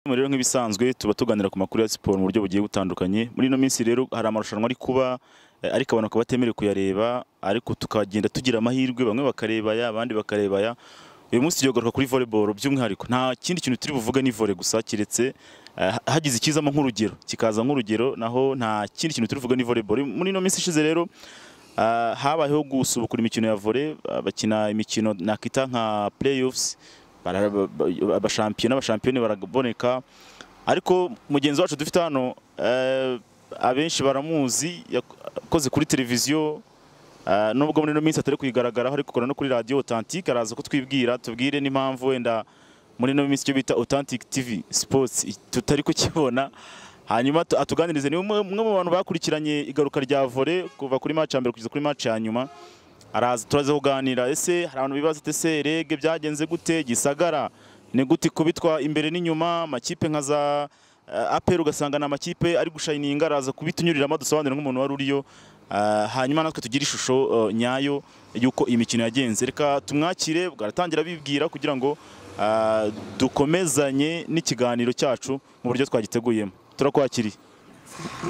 rero nk'ibisanzwe tuba tuganira ku makuru ya siporo mu buryo bugiye butandukanye muri ino minsi rero hari amarushanwa ari kuba eh, ariko abantu bakaba batemerewe kuyareba ariko tukagenda tugira amahirwe bamwe bakareba aya abandi bakareba aya uyu munsi tugiye kugaruka kuri volleyball by'umwihariko nta kindi kintu turi buvuge ni volley gusa keretse eh, hagize ikizamo nk'urugero kikaza nk'urugero naho nta kindi kintu turi buvuge ni volleyball muri ino minsi ishize rero ah, habayeho gusubukura imikino ya volley ah, bakina imikino nakita nka playoffs bara- ba- ba- abashampiyona abashampiyoni baraboneka ariko mugenzi wacu dufite hano eh, abenshi baramuzi yakoze kuri televiziyo eh, nubwo muri ino minsi atari kuyigaragaraho ariko ukora no kuri radiyo otantike araza kutwibwira tubwire n'impamvu wenda muri ino minsi icyo bita otantike tivi sipotsi tutari kukibona hanyuma atu- atuganirize ni umwe umwe mu bantu bakurikiranye igaruka rya vore kuva kuri maci ya mbere kugeza kuri maci ya nyuma araza turaza kuganira ese hari abantu bibaza ati ese rege byagenze gute gisagara ni gute kubitwa imbere n'inyuma amakipe nka za eh, aperi ugasanga ni amakipe ari gushayininga araza kubitunyuriramo dusobanurira nk'umuntu wari uriyo Ah, hanyuma natwe tugire ishusho eh, nyayo y'uko iyi mikino yagenze reka tumwakire bwaratangira bibwira kugira ngo ah, dukomezanye n'ikiganiro cyacu mu buryo twagiteguyemo turakwakiriye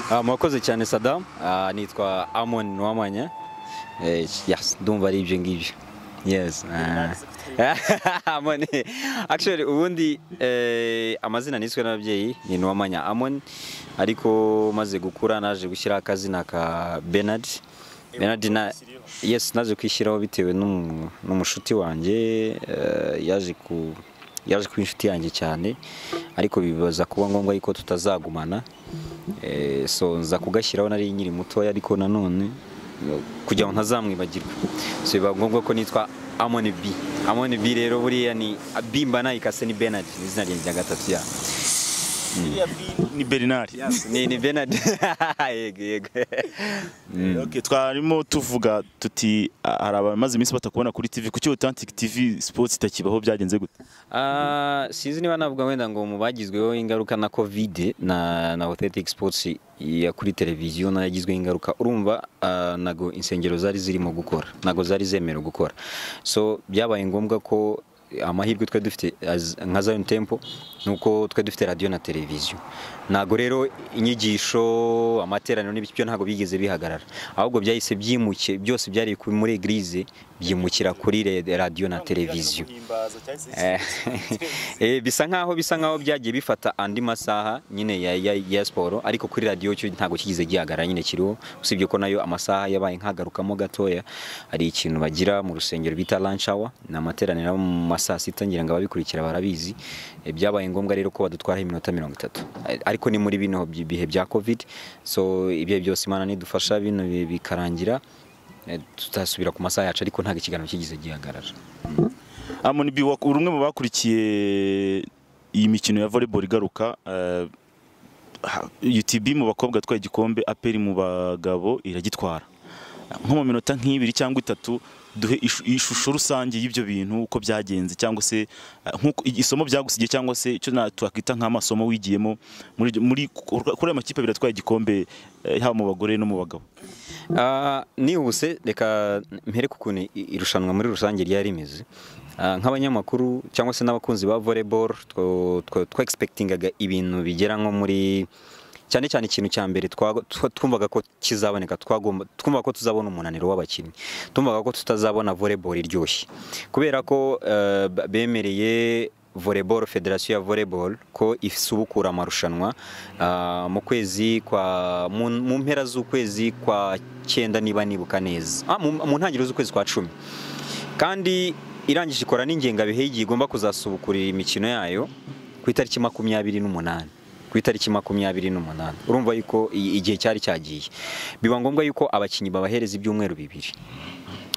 Ah, murakoze cyane Saddam Ah, nitwa Amon Nwamanye Eh, yes ndumva ari ibyo ngibyo yes ah. Amon actually ubundi eh, amazina niswe n'ababyeyi ni Nwamanya Amon ariko maze gukura naje gushyira akazina ka Bernard Bernard na yes naje kwishyiraho bitewe n'umu- n'umushuti wanjye eh, yaje ku yaje kuba inshuti yanjye cyane ariko bibaza kuba ngombwa yuko tutazagumana Eh, so nza kugashyiraho nari nkiri mutoya ariko nanone eh, kugira ngo ntazamwibagirwa so biba ngombwa ko nitwa Amoni B Amoni B rero buriya ni B mba nayikase ni Bernard ni izina ryanjye rya gatatu ya ni bernard ni ni Bernard yego yego Okay, twarimo tuvuga tuti ah, hari abamaze iminsi batakubona kuri TV kuki Authentic TV Sports itakibaho byagenze gute Ah, sinzi niba navuga wenda ngo mu bagizweho ingaruka na covid na na authentic sports ya kuri televiziyo nayo yagizweho ingaruka urumva ah, nago insengero zari zirimo gukora nago zari zemerewe gukora so byabaye ngombwa ko amahirwe twari dufite as- nka Zion Temple nuko twari dufite radio na televiziyo nago rero inyigisho amateraniro n'ibyo byo ntago bigeze bihagarara ahubwo byahise byimuke byose byari ku- muri eglise byimukira kuri re- radio na televiziyo Eh, eh, bisa nkaho bisa nkaho byagiye bifata andi masaha nyine ya, ya, ya siporo ariko kuri radiyo cyo ntabwo kigize gihagarara nyine kiriho usibye ko nayo amasaha yabaye nkagarukamo gatoya hari ikintu bagira mu rusengero bita lunch hour ni amateraniro aba mu masaha sita ngira ngo ababikurikira barabizi Eh, byabaye ngombwa rero ko badutwaraho iminota mirongo itatu Eh, ariko ni muri bino bi- bihe bya covid so ibihe byose imana nidufasha bino bi- bikarangira eh, tutasubira ku masaha yacu ariko ntabwo ikiganiro kigize gihagarara Amon Bi wak- uri umwe mu bakurikiye iyi mikino ya volleyball igaruka eh, ha- UTB mu bakobwa atwaye igikombe aperi mu bagabo iragitwara nko mu minota nk'ibiri cyangwa itatu duhe ishu- ishusho rusange y'ibyo bintu uko byagenze cyangwa se eh, nk'uko i- isomo byagusigiye cyangwa se icyo na- twakwita nk'amasomo wigiyemo muri ibyo- muri kuri kuri aya makipe abiri atwaye igikombe eh, haba mu bagore no mu bagabo Ah, nihuse reka mpere ku kuntu i- irushanwa muri rusange ryari rimeze Ah, nk'abanyamakuru cyangwa se n'abakunzi ba volleyball two- two- twegispektingaga ibintu bigera nko muri cyane cyane ikintu cya mbere twa- twa- twumvaga ko kizaboneka twagomba twumvaga ko tuzabona umunaniro w'abakinnyi twumvaga ko tutazabona volleyball iryoshye kubera ko eh, b- bemereye volleyball federasiyo ya volleyball ko isubukura amarushanwa ah, mu kwezi kwa mu, mu mpera z'ukwezi kwa cyenda niba nibuka neza ah, mu, mu ntangiriro z'ukwezi kwa cumi kandi irangije ikora n'ingengabihe y'igihe igomba kuzasubukurira imikino yayo ku itariki makumyabiri n'umunani ku itariki makumyabiri n'umunani urumva yuko i- igihe cyari cyagiye biba ngombwa yuko abakinnyi babahereza ibyumweru bibiri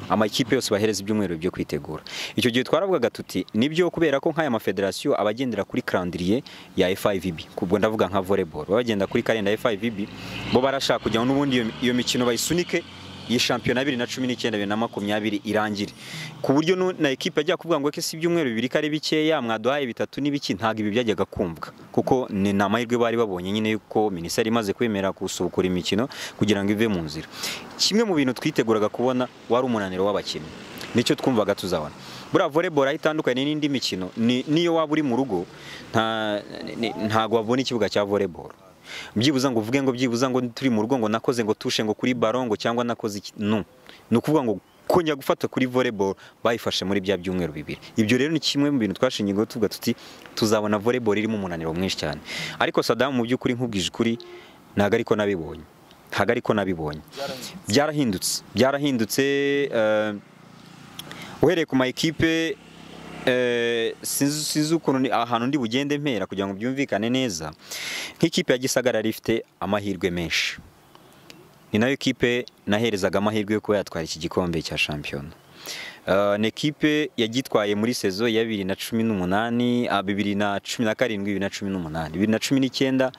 amakipe yose bahereza ibyumweru byo kwitegura icyo gihe twaravugaga tuti nibyo kubera ko nk'aya mafederasiyo abagendera kuri calendrier ya FIVB kubwo ndavuga nka volleyball baba bagenda kuri kalenda ya FIVB bo barashaka kugira ngo n'ubundi iyo, iyo mikino bayisunike iyi shampiyona bibiri na cumi n'icyenda bibiri na makumyabiri irangire ku buryo nu- na ekipe ajya kuvuga ngo ese ibyumweru bibiri ko ari bikeya mwaduhaye bitatu n'ibiki ntabwo ibi byajyaga kumvwa kuko ni ni amahirwe bari babonye nyine yuko minisiteri imaze kwemera gusubukura imikino kugira ngo ive mu nzira kimwe mu bintu twiteguraga kubona wari umunaniro w'abakinnyi nicyo twumvaga tuzabona buriya volleyball aho itandukanye n'indi mikino ni- n'iyo waba uri mu rugo nta- ni- ntago wabona ikibuga cya volleyball byibuza ngo uvuge ngo byibuza ngo turi mu rugo ngo nakoze ngo tushe ngo kuri ballon ngo cyangwa nakoze iki no ni ukuvuga ngo kongera gufata kuri volleyball bayifashe muri bya byumweru bibiri ibyo rero ni kimwe mu bintu twashingiyeho tuvuga tuti tuzabona volleyball irimo umunaniro mwinshi cyane ariko Saddam mu by'ukuri nkubwije ukuri ntabwo ariko nabibonye ntabwo ariko nabibonye byarahindutse byarahindutse eh, uhereye ku ma ekipe eh, sinzi sinzi ukuntu ni- ahantu ndi bugende mpera kugira ngo byumvikane neza nk'ikipe ya gisagara yari ifite amahirwe menshi ni nayo kipe naherezaga amahirwe yo kuba yatwara iki gikombe cya shampiyona Eh, ni ekipe yagitwaye muri sezo ya bibiri na cumi n'umunani ah, bibiri na cumi na karindwi bibiri na cumi n'umunani bibiri na cumi n'icyenda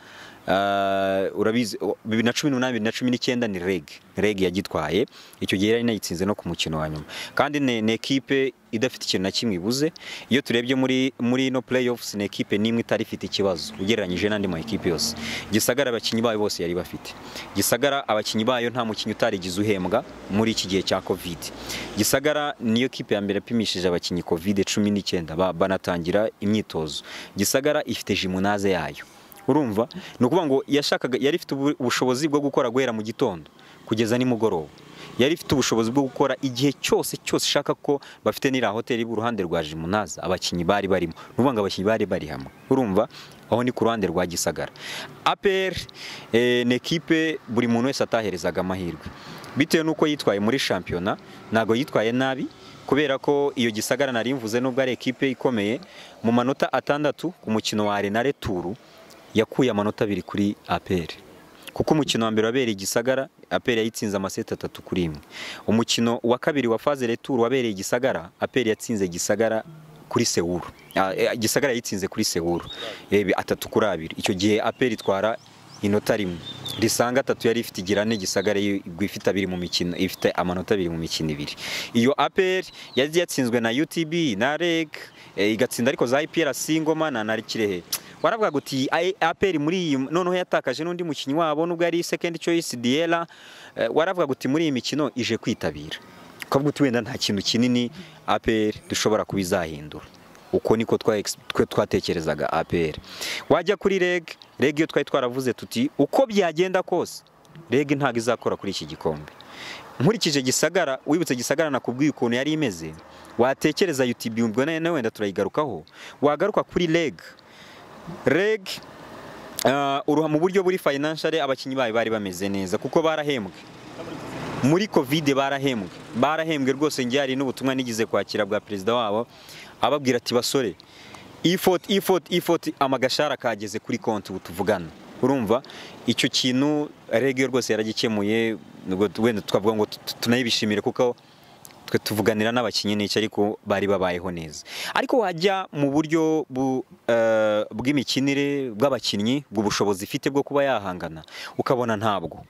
eh, urabizi oh, bibiri na cumi n'umunani bibiri na cumi n'icyenda ni reg reg yagitwaye icyo gihe yari inayitsinze no ku mukino wa nyuma kandi ni ni ekipe idafite ikintu na kimwe ibuze iyo turebye muri muri ino playoffs ni ekipe n'imwe itari ifite ikibazo ugereranyije n'andi ma ekipe yose gisagara abakinnyi bayo bose yari bafite gisagara abakinnyi bayo nta mukinnyi utarigize uhembwa muri iki gihe cya covid gisagara niyo kipe ya mbere yapimishije abakinnyi covid cumi n'icyenda ba- banatangira imyitozo gisagara ifite jimunaze yayo urumva ni ukuvuga ngo yashakaga yari ifite ubu- ubushobozi bwo gukora guhera mu gitondo kugeza nimugoroba yari ifite ubushobozi bwo gukora igihe cyose cyose ishaka ko bafite n'iriya hoteli uruhande rwa jimunaza abakinnyi bari barimo ni ukuvuga ngo abakinnyi bari bari hamwe urumva aho ni ku ruhande rwa gisagara apr eh, ni ekipe buri muntu wese ataherezaga amahirwe bitewe n'uko yitwaye muri shampiyona ntabwo yitwaye nabi kubera ko iyo gisagara nari mvuze nubwo ari ekipe ikomeye mu manota atandatu ku mukino wa renare turu yakuye amanota abiri kuri apr kuko umukino wa mbere wabereye igisagara aperi yayitsinze amaseti atatu kuri imwe umukino wa kabiri wa faze returu wabereye igisagara aperi yatsinze igisagara kuri sewuru Ah, eh, igisagara yayitsinze kuri sewuru Eh, atatu kuri abiri icyo gihe aperi itwara inota rimwe risanga atatu yari ifite igira ane gisagara yo igwa ifite abiri mu mikino ifite amanota abiri mu mikino ibiri iyo aperi yari yatsinzwe na utb na reg eh, igatsinda ariko za iprc ngoma na na kirehe waravugaga uti "Aye, APR muri iyi noneho yatakaje n'undi mukinnyi wabo nubwo ari second choice Diela eh, waravugaga uti muri iyi mikino ije kwitabira ukavuga uti wenda nta kintu kinini APR dushobora kuba izahindura uko niko twa- twe twatekerezaga APR wajya kuri reg reg iyo twari twaravuze tuti uko byagenda kose reg ntabwo izakora kuri iki gikombe nkurikije gisagara wibutse gisagara nakubwiye ukuntu yari imeze watekereza UTB ubwo na na wenda turayigarukaho wagaruka kuri reg reg ah, uruha mu buryo buri financial abakinnyi bayo bari bameze neza kuko barahembwe muri covid barahembwe barahembwe rwose njye hari n'ubutumwa nigeze kwakira bwa perezida wabo ababwira ati basore effort effort effort amagashara kageze kuri konti ubu tuvugana urumva icyo kintu reg yo rwose yaragikemuye nubwo wenda twavuga ngo tu- tunayibishimire kuko twe tuvuganira n'abakinnyi n'icyo ariko bari babayeho neza ariko wajya mu buryo bu- eh, bw'imikinire bw'abakinnyi bw'ubushobozi ifite bwo kuba yahangana ukabona ntabwo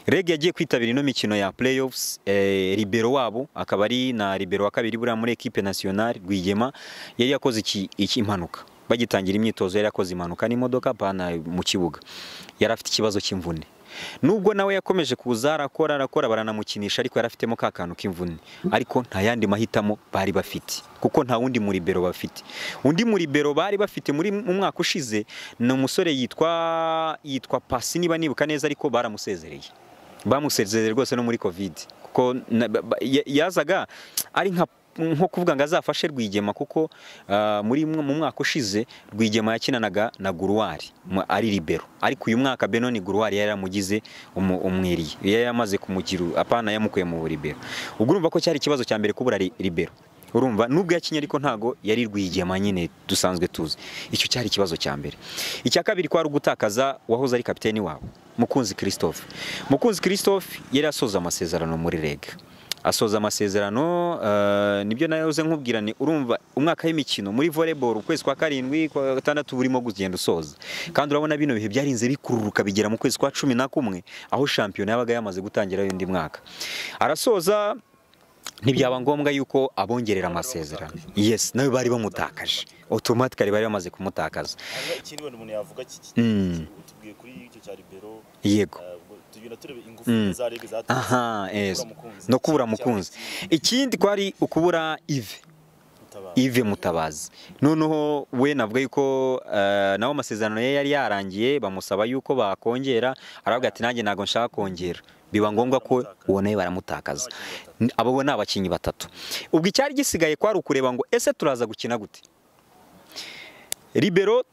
reg yagiye kwitabira ino mikino ya playoffs eh, libero wabo akaba ari na libero wa kabiri buriya muri ekipe nationale rwigema yari yakoze iki, iki impanuka bagitangira imyitozo yari yakoze impanuka n'imodoka pana mu kibuga yari afite ikibazo cy'imvune nubwo nawe yakomeje kuza arakora arakora baranamukinisha ariko yari afitemo ka kantu k'imvune ariko nta yandi mahitamo bari bafite kuko nta wundi muri bero bafite undi muri bero bari bafite muri mu mwaka ushize ni umusore yitwa yitwa pasi niba nibuka neza ariko baramusezereye bamusezereye rwose no muri covid kuko na- ba- ba- ya- yazaga ari nka nko kuvuga ngo azafashe Rwigema kuko ah, muri mwe- mu mwaka ushize Rwigema yakinanaga na Guruwari mu- ari libero ariko uyu mwaka Benoni Guruwari yari yaramugize umu- umwiriye yari yamaze kumugira apana yamukuye mu libero ubwo urumva ko cyari ikibazo cya mbere kubura li- libero urumva nubwo yakinye ariko ntago yari Rwigema nyine dusanzwe tuzi icyo cyari ikibazo cya mbere icya kabiri kwari ugutakaza wahoze ari kapiteni wabo Mukunzi Christophe Mukunzi Christophe yari asoza amasezerano muri reg asoza amasezerano eh, nibyo nayoze nkubwirane urumva umwaka w'imikino muri volleyball ukwezi kwa karindwi kwa gatandatu burimo kugenda usoza kandi urabona bino bihe byarinze bikururuka bigera mu kwezi kwa cumi na kumwe aho shampiyona yabaga yamaze gutangira y'undi mwaka arasoza ntibyaba ngombwa yuko abongerera amasezerano yes nawe bari bamutakaje otomatikari bari bamaze kumutakaza ikintu wenda umuntu yavuga Mm. kitubwiye kuri icyo cya libero yego eh, ubwo tugenda tureba ingufu Mm. za rege zatumye aha yes mukunzi. no kubura mukunzi ikindi kwari ukubura ive gutabara. ive mutabazi noneho we navuga yuko eh, nawe amasezerano ye yari yarangiye bamusaba yuko bakongera aravuga ati nanjye ntabwo nshaka kongera biba ngombwa ko uwo nawe baramutakaza N- abo bo ni abakinnyi batatu ubwo icyari gisigaye kwari ukureba ngo ese turaza gukina gute libero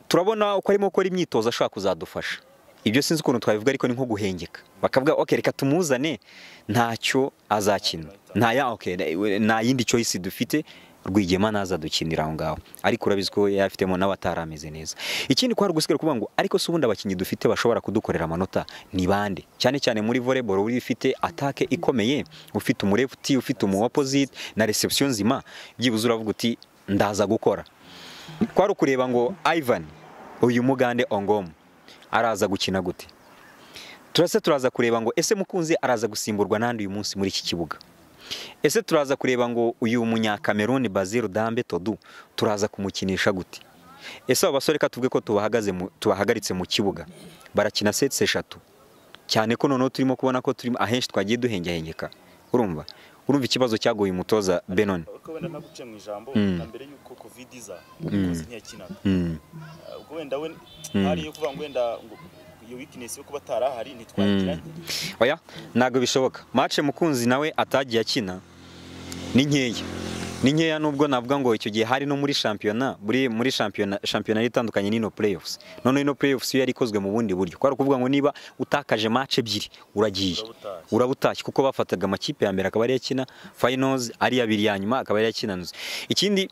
turabona uko arimo gukora imyitozo ashobora kuzadufasha ibyo sinzi ukuntu twabivuga ariko ni nko guhengeka bakavuga ok reka tumuzane ntacyo azakina nta ya ok nta yindi choice dufite rwigema naza dukinira aho ngaho ariko urabizi ko yafitemo n'abatari ameze neza ikindi kwari gusigaye kuvuga ngo ariko se ubundi abakinnyi dufite bashobora kudukorera amanota ni bande cyane cyane muri volleyball uri ufite atake ikomeye ufite umurefti ufite umu opposite na reception nzima byibuze uravuga uti ndaza gukora kwari ukureba ngo Ivan uyu mugande ongomu araza gukina gute turase turaza kureba ngo ese mukunzi araza gusimburwa n'andi uyu munsi muri iki kibuga ese turaza kureba ngo uyu munyakameruni Bazil Dambe Todu turaza kumukinisha gute ese abo basore ka tuvuge ko tubahagaze mu- tubahagaritse mu kibuga barakina sets eshatu cyane ko noneho turimo kubona ko turimo ahenshi twagiye duhengehengeka urumva urumva ikibazo cyagoye umutoza Benon Ariko wenda naguciye mu ijambo Mm. na mbere y'uko covid iza umukunzi ntiyakinaga mm. Eh, ubwo wenda we Mm. hari yo kuvuga ngo wenda ngo iyo weakness yo kuba atarahari ntitwagiranye oya ntabwo bishoboka mace mukunzi nawe atagiye akina ni nkeya ni nkeya nubwo navuga ngo icyo gihe hari no muri shampiyona muri muri shampiyona shampiyona yari itandukanye n'ino playoffs noneho ino playoffs yo yari ikozwe mu bundi buryo kwari ukuvuga ngo niba utakaje mace ebyiri uragiye Urabutashye. urabutashye kuko bafataga amakipe ya mbere akaba ari yakina finals ari abiri ya nyuma akaba ari yakinanze ikindi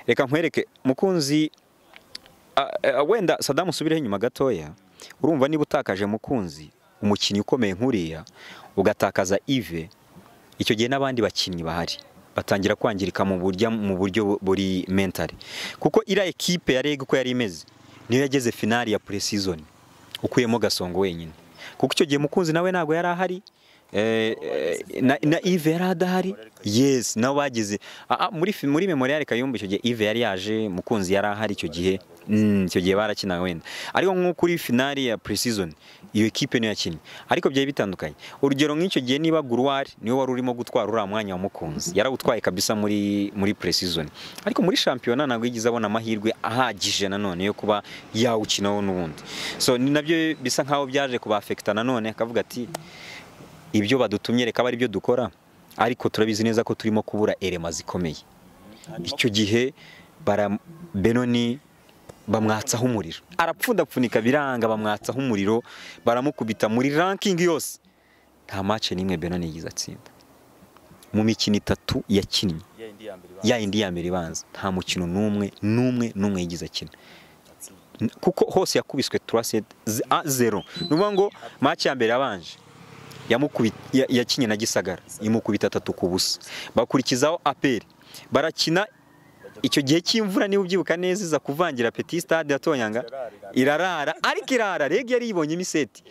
reka nkwereke mukunzi a- a- wenda Saddam usubireho inyuma gatoya urumva niba utakaje mukunzi umukinnyi ukomeye nk'uriya ugatakaza Ive icyo gihe n'abandi bakinnyi bahari batangira kwangirika mu buryo mu buryo bu- buri mentali kuko iriya ekipe ya reg uko yari imeze niyo yageze finali ya pre-season ukuyemo gasongo wenyine kuko icyo gihe mukunzi nawe ntabwo yari ahari eh, eh, na, na Ive yari adahari yes nabo bagize ah, ah, muri fi- muri memorial kayumba icyo gihe Ive yari yaje mukunzi yari ahari icyo gihe Mm, icyo gihe barakinaga wenda ariko nko kuri finali ya pre-season iyo ekipe niyo yakinnye ariko byari bitandukanye urugero nk'icyo gihe niba Guruwari niwe wari urimo gutwara uriya mwanya wa mukunzi yarawutwaye kabisa muri muri pre-season ariko muri shampiyona ntabwo yigeze abona amahirwe ahagije nanone yo kuba yawukinaho n'ubundi so ni nabyo bisa nkaho byaje kubafekita nanone akavuga ati ibyo badutumye reka abe ari byo dukora ariko turabizi neza ko turimo kubura erema zikomeye Hanyuma icyo gihe bara benoni bamwatsaho umuriro arapfundapfunika biranga bamwatsaho umuriro baramukubita muri ranking yose nta match n'imwe benoni yigize atsinda mu mikino itatu yakinnye ya yindi ya mbere ya yindi ya mbere ibanza nta mukino n'umwe n'umwe n'umwe yigize akina batsinze. N- kuko hose yakubiswe turase a zero ni ukuvuga ngo match ya mbere yabanje yamukubi- ya- yakinye na gisagara imukubita atatu ku busa bakurikizaho aperi barakina icyo gihe cy'imvura niba ubyibuka neza iza kuvangira petit stade ya Tonyanga irarara ariko irara reg yari yibonyemo iseti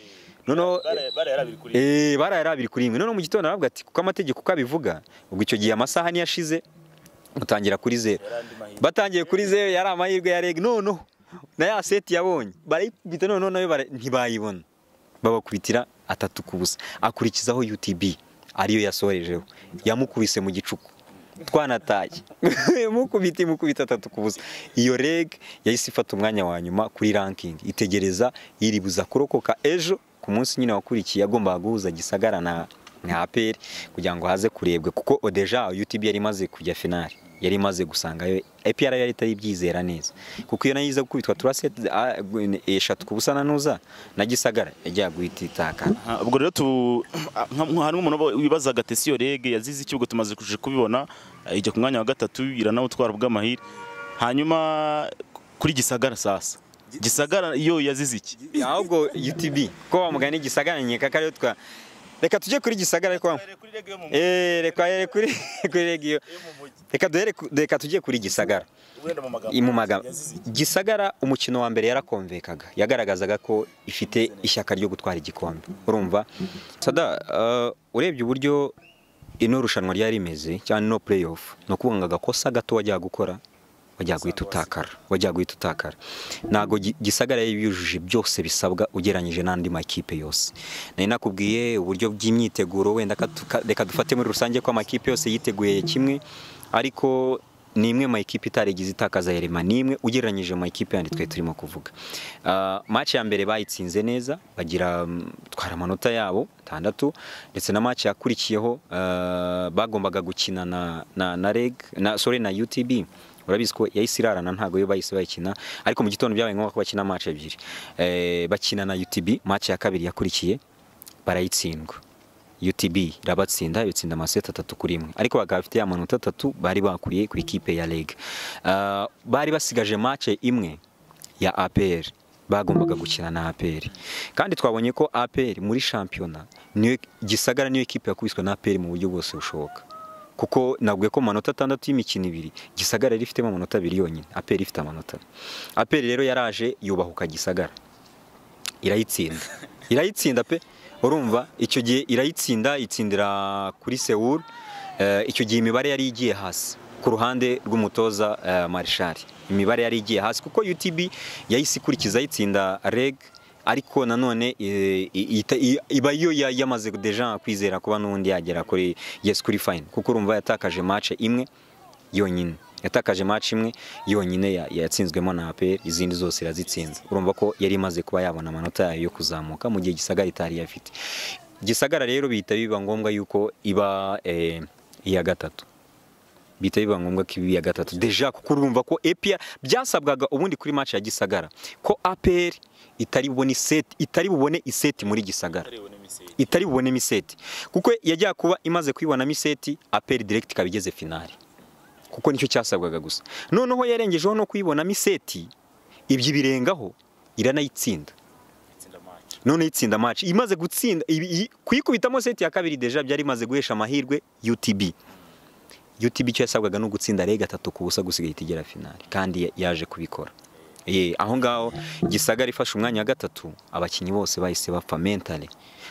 noneho Bara- bara yari abiri kuri imwe. Eh barayari abiri kuri imwe noneho mu gitondo aravuga ati kuko amategeko uko abivuga ubwo icyo gihe amasaha niyo ashize mutangira kuri zero Yari andi mahirwe. batangiye kuri zeru yari amahirwe ya reg noneho na ya seti yabonye barayikubita noneho nayo bara- ntibayibona babakubitira atatu ku busa akurikizaho UTB ariyo yasorejeho yamukubise mu gicuku twanataye mukubita imukubita atatu ku busa iyo reg yahise ifata umwanya wa nyuma kuri ranking itegereza iribuza kurokoka ejo ku munsi nyine wakurikiye yagombaga guhuza gisagara na na aperi kugira ngo haze kurebwe kuko odeja UTB yari imaze kujya finali yari imaze gusangayo APR yari itari ibyizera neza kuko iyo nayo iza gukubitwa turaseti eshatu ku busa na nuza na gisagara yajyaga guhita itakana Ah, ubwo rero tu ah, nka- nka- hari nk'umuntu uba- wibazaga ati ese iyo rege yazize iki ubwo tumaze kuje kubibona eh, ijya ku mwanya wa gatatu iranawutwara ubw'amahire hanyuma kuri gisagara sasa gisagara yo yazize iki ahubwo UTB ko bamugana gisagara nyeka ko ariyo twa reka tujye kuri gisagara ariko Eh, reka here kuri kuri regiyo reka duhere ku- reka tujye kuri gisagara mu magambo gisagara umukino wa mbere yarakonvekaga yagaragazaga ko ifite ishyaka ryo gutwara igikombe urumva sada eh, urebye uburyo ino rushanwa ryari rimeze cyangwa ino pureyi ofu ni ukuvuga ngo agakosa gato wajya gukora wajya guhita utakara wajya guhita utakara ntabwo gi- gisagara yujuje byose bisabwa ugereranyije n'andi makipe yose nari nakubwiye uburyo bw'imyiteguro wenda ka tu- ka- reka dufate muri rusange ko amakipe yose yiteguye kimwe ariko ni imwe mu makipe itarigize itakaza yarema ni imwe ugereranyije mu makipe yandi twari turimo kuvuga Ah, match ya mbere bayitsinze neza bagira mm, twara amanota yabo atandatu ndetse na match yakurikiyeho ah, bagombaga gukina na na na reg na sorry na UTB urabizi ko yahise irarana ntabwo yo bahise bayikina ariko mu gitondo byabaye ngombwa ko bakina match ebyiri Eh, bakina na UTB match ya kabiri yakurikiye barayitsindwa UTB irabatsinda ibitsinda amaseti atatu kuri imwe ariko bakaba bafite ya manota atatu bari bakuye ku ikipe ya Leg Ah, bari basigaje match imwe ya APR bagombaga gukina na APR kandi twabonye ko APR muri shampiyona niyo gisagara niyo ekipe yakubiswe na APR mu buryo bwose bushoboka kuko nabwiye ko mu manota atandatu y'imikino ibiri gisagara yari ifitemo amanota abiri yonyine APR ifite amanota APR rero yaraje yubahuka gisagara irayitsinda irayitsinda pe urumva icyo gihe irayitsinda itsindira kuri Seoul Eh, icyo gihe imibare yari igiye hasi ku ruhande rw'umutoza eh, Marshal imibare yari igiye hasi kuko UTB yahise ikurikiza ayitsinda Reg ariko nanone eh, i- ita- i- iba yo ya- yamaze deja kwizera kuba n'ubundi yagera kuri yes kuri fine kuko urumva yatakaje match imwe yonyine yatakaje match imwe yonyine ya- yatsinzwemo na APR izindi zose irazitsinze urumva ko yari imaze kuba yabona amanota yayo yo kuzamuka mu gihe gisagara itari yafite gisagara rero bihita biba ngombwa yuko iba eh, iya gatatu bihita biba ngombwa ko iba iya gatatu deja kuko urumva ko APR byasabwaga ubundi kuri match ya gisagara ko APR itari bubone iseti itari bubone iseti muri gisagara itari bubonemo iseti kuko yajya kuba imaze kuyibonamo iseti aperi diregiti ikaba igeze finali kuko nicyo cyasabwaga gusa noneho yarengejeho no kuyibonamo iseti ibyo ibirengaho iranayitsinda noneho itsinda match imaze gutsinda ibi- iyi- kuyikubitamo seti ya kabiri deja byari imaze guhesha amahirwe UTB UTB icyo yasabwaga ni ugutsinda rega atatu ku busa gusigaye ihita igera finali kandi ya- yaje kubikora Ye, aho ngaho gisagara ifashe umwanya wa gatatu abakinnyi bose bahise bapfa mentale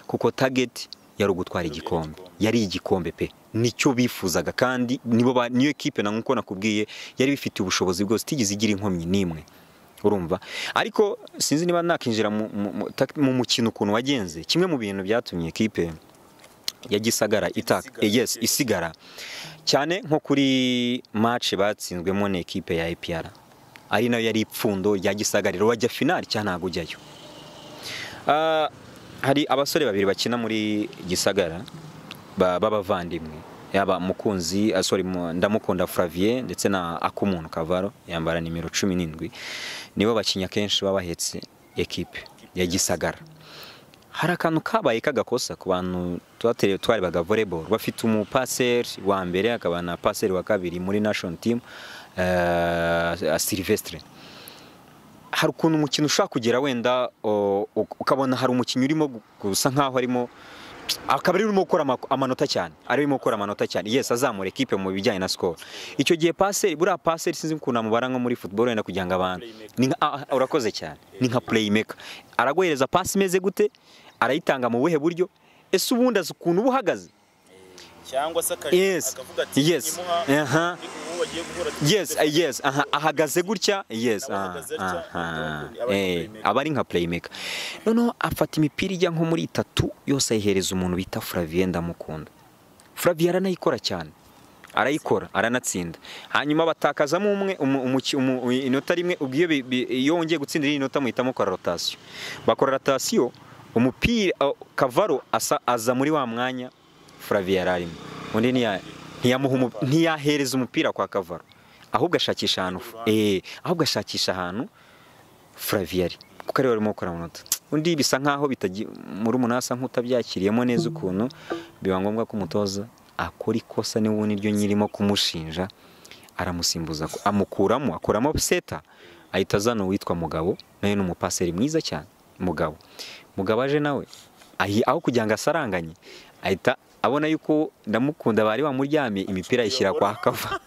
kuko target yari ugutwara igikombe yari igikombe pe nicyo bifuzaga kandi nibo ba- niyo ekipe na nkuko nakubwiye yari bifite ubushobozi bwose itigeze igira inkomyi n'imwe urumva ariko sinzi niba nakinjira mu- mu- mu tak- mu mukino ukuntu wagenze kimwe mu bintu byatumye ekipe ya gisagara itaka yes isigara cyane nko kuri match batsinzwemo na ekipe ya APR ari nayo yari ipfundo rya gisagara rero wajya finali cyane ntabwo ujyayo Ah, hari abasore babiri bakina muri gisagara ba- b'abavandimwe yaba mukunzi ah, sorry mu- ndamukunda Flavien ndetse na akumuntu kavaro yambara nimero 17 nibo bakinya kenshi baba bahetse ekipe ya gisagara hari akantu kabaye k'agakosa ku bantu twaterewe twarebaga volleyball bafite umupaseri wa mbere akaba na paseri wa kabiri muri national team eh, Sylvestre hari ukuntu umukino ushobora kugera wenda o, uk- ukabona hari umukinnyi urimo gu- gusa nkaho arimo akaba ari urimo gukora amako- amanota cyane arimo gukora amanota cyane yes azamura ekipe mu bijyanye na score icyo gihe paseri buriya paseri sinzi ukuntu amubara nko muri football wenda kugira ngo abantu ni nka- ah, ah, urakoze cyane ni nka playmaker araguhereza pasi imeze gute arayitanga mu buhe buryo ese ubundi azi ukuntu uba uhagaze cyangwa se akaje yes yes aha yes ah, yes aha ahagaze gutya yes Nawe aha ahagaze atya, aha aba ari eh playmaker. aba ari nka playmaker noneho afata imipira ijya nko muri itatu yose ayihereza umuntu bita Flavien ndamukunda Flavien aranayikora cyane arayikora aranatsinda hanyuma batakazamo umwe umu- umuki- umu- inota rimwe ubwo iyo bi- bi- iyo wongeye gutsindira iyi nota muhitamo kora rotasiyo bakora rotasiyo umupira uh, kavaro asa- aza muri wa mwanya Flavien yari arimo undi ntiya- ntiyamuha umu- ntiyahereza umupira kwa kavaro ahubwo ashakisha ahantu eh ahubwo ashakisha ahantu Flavien ari kuko ariwe warimo gukora amanota undi bisa nkaho bitagi muri umunani asa nk'utabyakiriyemo neza ukuntu biba ngombwa ko umutoza akora ikosa niba ubu niryo nyirimo kumushinja aramusimbuza ko- amukuramo akuramo seta ahita azana uwitwa mugabo nawe ni umupaseri mwiza cyane mugabo mugabo aje nawe ahi- aho kugira ngo asaranganye ahita abona yuko ndamukunda bari bamuryamye imipira ayishyira kwa kava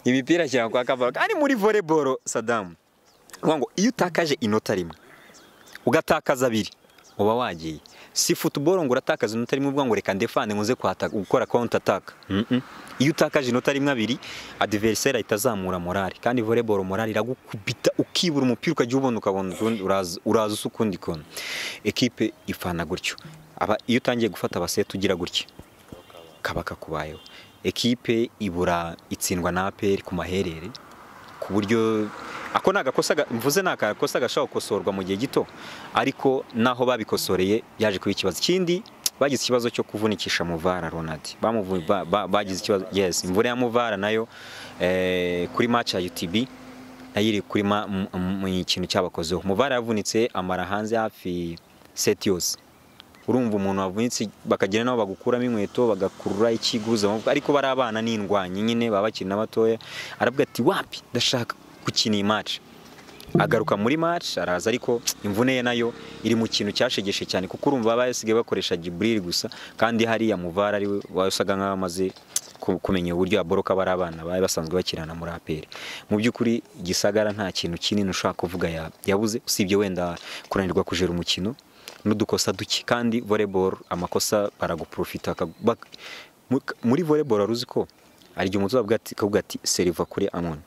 imipira ashyira kwa kava ari muri volleyball sadamu Ni ukuvuga ngo iyo utakaje inota rimwe ugatakaza abiri uba wagiye si futuboro ngo uratakaza inota rimwe uvuga ngo reka ndefane nkuze kuhataka- gukora counter attack Mm-mm. iyo utakaje inota rimwe abiri adversaire ahita azamura morale kandi volleyball morale iragukubita ukibura umupira ukajya ubona ukabona utundi- uraza uraza usa ukundi kono ekipe ifana gutyo Aba- iyo utangiye gufata abaseti ugira gutya kaba kakubayeho ekipe ibura itsindwa na APR ku maherere ku buryo ako ni agakosa ga- mvuze ni agakosa gashobora gukosorwa mu gihe gito ariko naho babikosoreye yaje kuba ikibazo ikindi bagize ikibazo cyo kuvunikisha muvara Ronald Bamuvu- ba- ba- bagize ikibazo yes imvura ya muvara nayo eh, kuri match ya UTB nayo iri kuri ma- mu mu- mu kintu cyabakozeho muvara yavunitse amara hanze hafi set yose urumva umuntu wavunitse bakagira nabo bagukuramo inkweto bagakurura ikiguza ariko bari abana n'indwanyi nyine baba bakina batoya aravuga ati wapi ndashaka gukina iyi match agaruka muri match araza ariko imvune ye nayo iri mu kintu cyashegeshe cyane kuko urumva baba basigaye bakoresha Jibril gusa kandi hariya muvara ari we wasaga nk'aho amaze ku- kumenya uburyo aboroka bari abana bari basanzwe bakirana muri APR mu by'ukuri gisagara nta kintu kinini ushaka kuvuga ya- yabuze usibye wenda kunanirwa kujera umukino n'udukosa duke kandi volleyball amakosa baraguprofita akagu- bak- mu- muri volleyball aruzi ko hari igihe umutoza avuga ati akavuga ati seriva kuri amon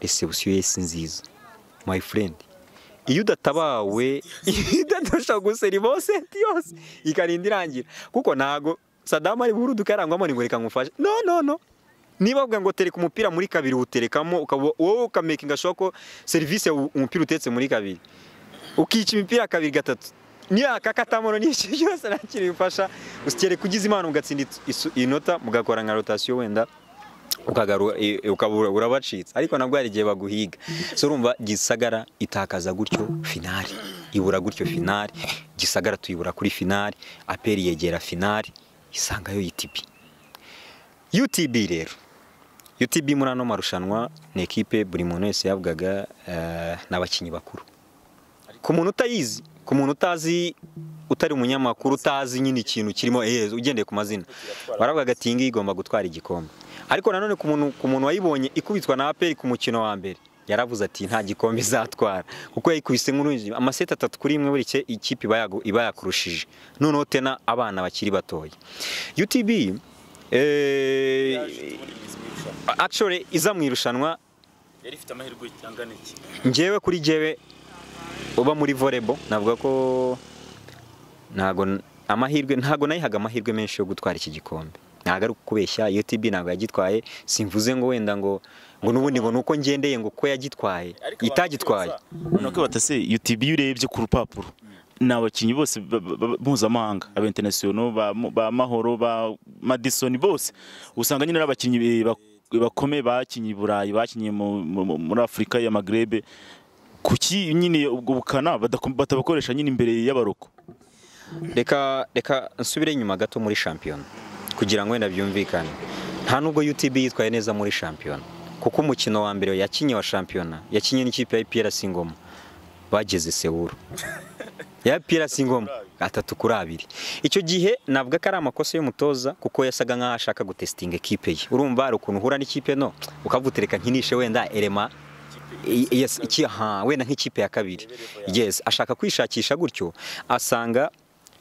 reception yesi nziza my friend iyo udatabawe idadusha guseriva seti yose ikarinda irangira kuko ntago sadamu ari buru dukarangwamo ni ngo reka ngufashe no no no niba bavuga ngo tereka umupira muri kabiri uterekamo ukaba wowe ukamakinga sure ko serivisi umupira utetse muri kabiri ukica imipira kabiri gatatu niyaka katamono n'iki byose ntakiri bifasha usikereka ugize impano ugatsinda isu- inota mugakora nka rotasiyo wenda ukagaru- i- ukaba ura- urabacitse ariko nabwo hari igihe baguhiga so urumva gisagara itakaza gutyo finari ibura gutyo finari gisagara tuyibura kuri finari aperi yegera finari isangayo UTB UTB rero UTB muri ano marushanwa ni ekipe buri muntu wese yavugaga eh, ni abakinnyi bakuru ku muntu utayizi ku muntu utazi utari umunyamakuru utazi nyine ikintu kirimo ehezo ugendeye ku mazina baravugaga ati iyi ngiyi igomba gutwara igikombe ariko nanone ku muntu ku muntu wayibonye ikubitwa na aperi ku mukino wa mbere yaravuze ati nta gikombe izatwara kuko yayikubise nk'urunzi amaseti atatu kuri imwe buri cye- ikipe iba yagu- iba yakurushije noneho tena abana bakiri batoya UTB eh, actually iza mu irushanwa yari ifite amahirwe angana iki njyewe kuri jyewe uba muri volebo navuga ko ntago amahirwe ntago nayihaga amahirwe menshi yo gutwara iki gikombe ntago ari ukubeshya UTB ntabwo yagitwaye simvuze ngo wenda ngo ngo n'ubundi ngo nuko ngendeye ngo ko yagitwaye itagitwaye noneho ko batase UTB iyo urebye ku rupapuro ni abakinnyi bose ba- ba- ba- mpuzamahanga aba international ba, ba mahoro ba madison bose usanga nyine ari abakinnyi be- bak- bakomeye bakinnye i burayi bakinnye mu- mu- mu- muri afurika ya magrebe kuki nyine ubwo bukana badako- batabakoresha nyine imbere y'abaroko reka reka nsubire inyuma gato muri shampiyona kugira ngo wenda byumvikane nta nubwo UTB yitwaye neza muri shampiyona kuko umukino wa mbere yakinye wa shampiyona yakinye n'ikipe ya IPRC Ngoma bageze Sewuru ya IPRC Ngoma atatu kuri abiri icyo gihe navuga ko ari amakosa y'umutoza kuko yasaga nkaho ashaka gutestinga ekipe ye urumva hari ukuntu uhura n'ikipe no ukavutereka nkinishe wenda elema I- yes, iki, ha, wenda nk'ikipe ya kabiri yes ashaka kwishakisha gutyo asanga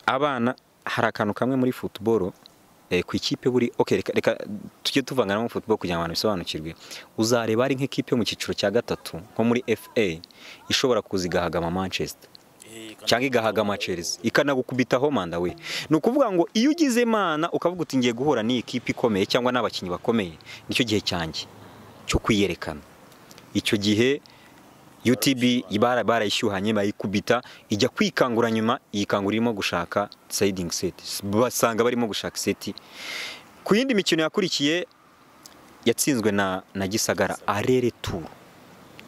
abana hari akantu kamwe muri football eh, ku ikipe buri okay reka, reka tujye tuvanganamo football kugira ngo abantu bisobanukirwe uzareba ari nk'ikipe yo mu cyiciro cya gatatu nko muri FA ishobora kuza igahagama Manchester cyangwa igahagama Chelsea ikanagukubitaho manda we ni ukuvuga ngo iyo ugize imana ukavuga uti ngiye guhura n'iyi kipe ikomeye cyangwa n'abakinnyi bakomeye nicyo gihe cyanjye cyo kwiyerekana icyo gihe UTB bara- barayishyuhanye bayikubita ijya kwikangura nyuma yikangura irimo gushaka sayidingi seti basanga barimo gushaka seti ku yindi mikino yakurikiye yatsinzwe na, na Gisagara arere turu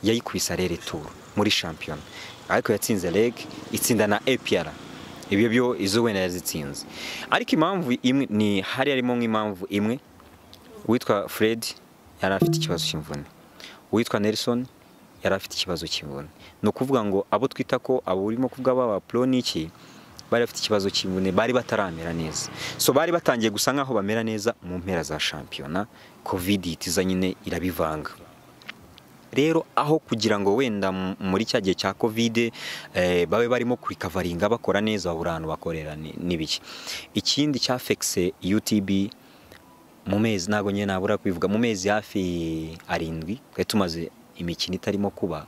yayikubise arere turu muri shampiyona ariko yatsinze reg itsinda na APR ibyo byo izo wenda yazitsinze ariko impamvu imwe ni hari harimo nk'impamvu imwe uwitwa Fred yari afite ikibazo cy'imvune uwitwa Nelson yari afite ikibazo cy'imvune ni ukuvuga ngo abo twita ko abo urimo kuvuga baba pro n'iki bari bafite ikibazo cy'imvune bari bataramera neza so bari batangiye gusa nk'aho bamera neza mu mpera za shampiyona covid ihita iza nyine irabivanga rero aho kugira ngo wenda m- muri cya gihe cya kovide eh, babe barimo kurikavaringa bakora neza babura ahantu bakorera ni- n'ibiki ikindi cyafekise utb mu mezi ntabwo nyine nabura kubivuga mu mezi hafi arindwi twari tumaze imikino itarimo kuba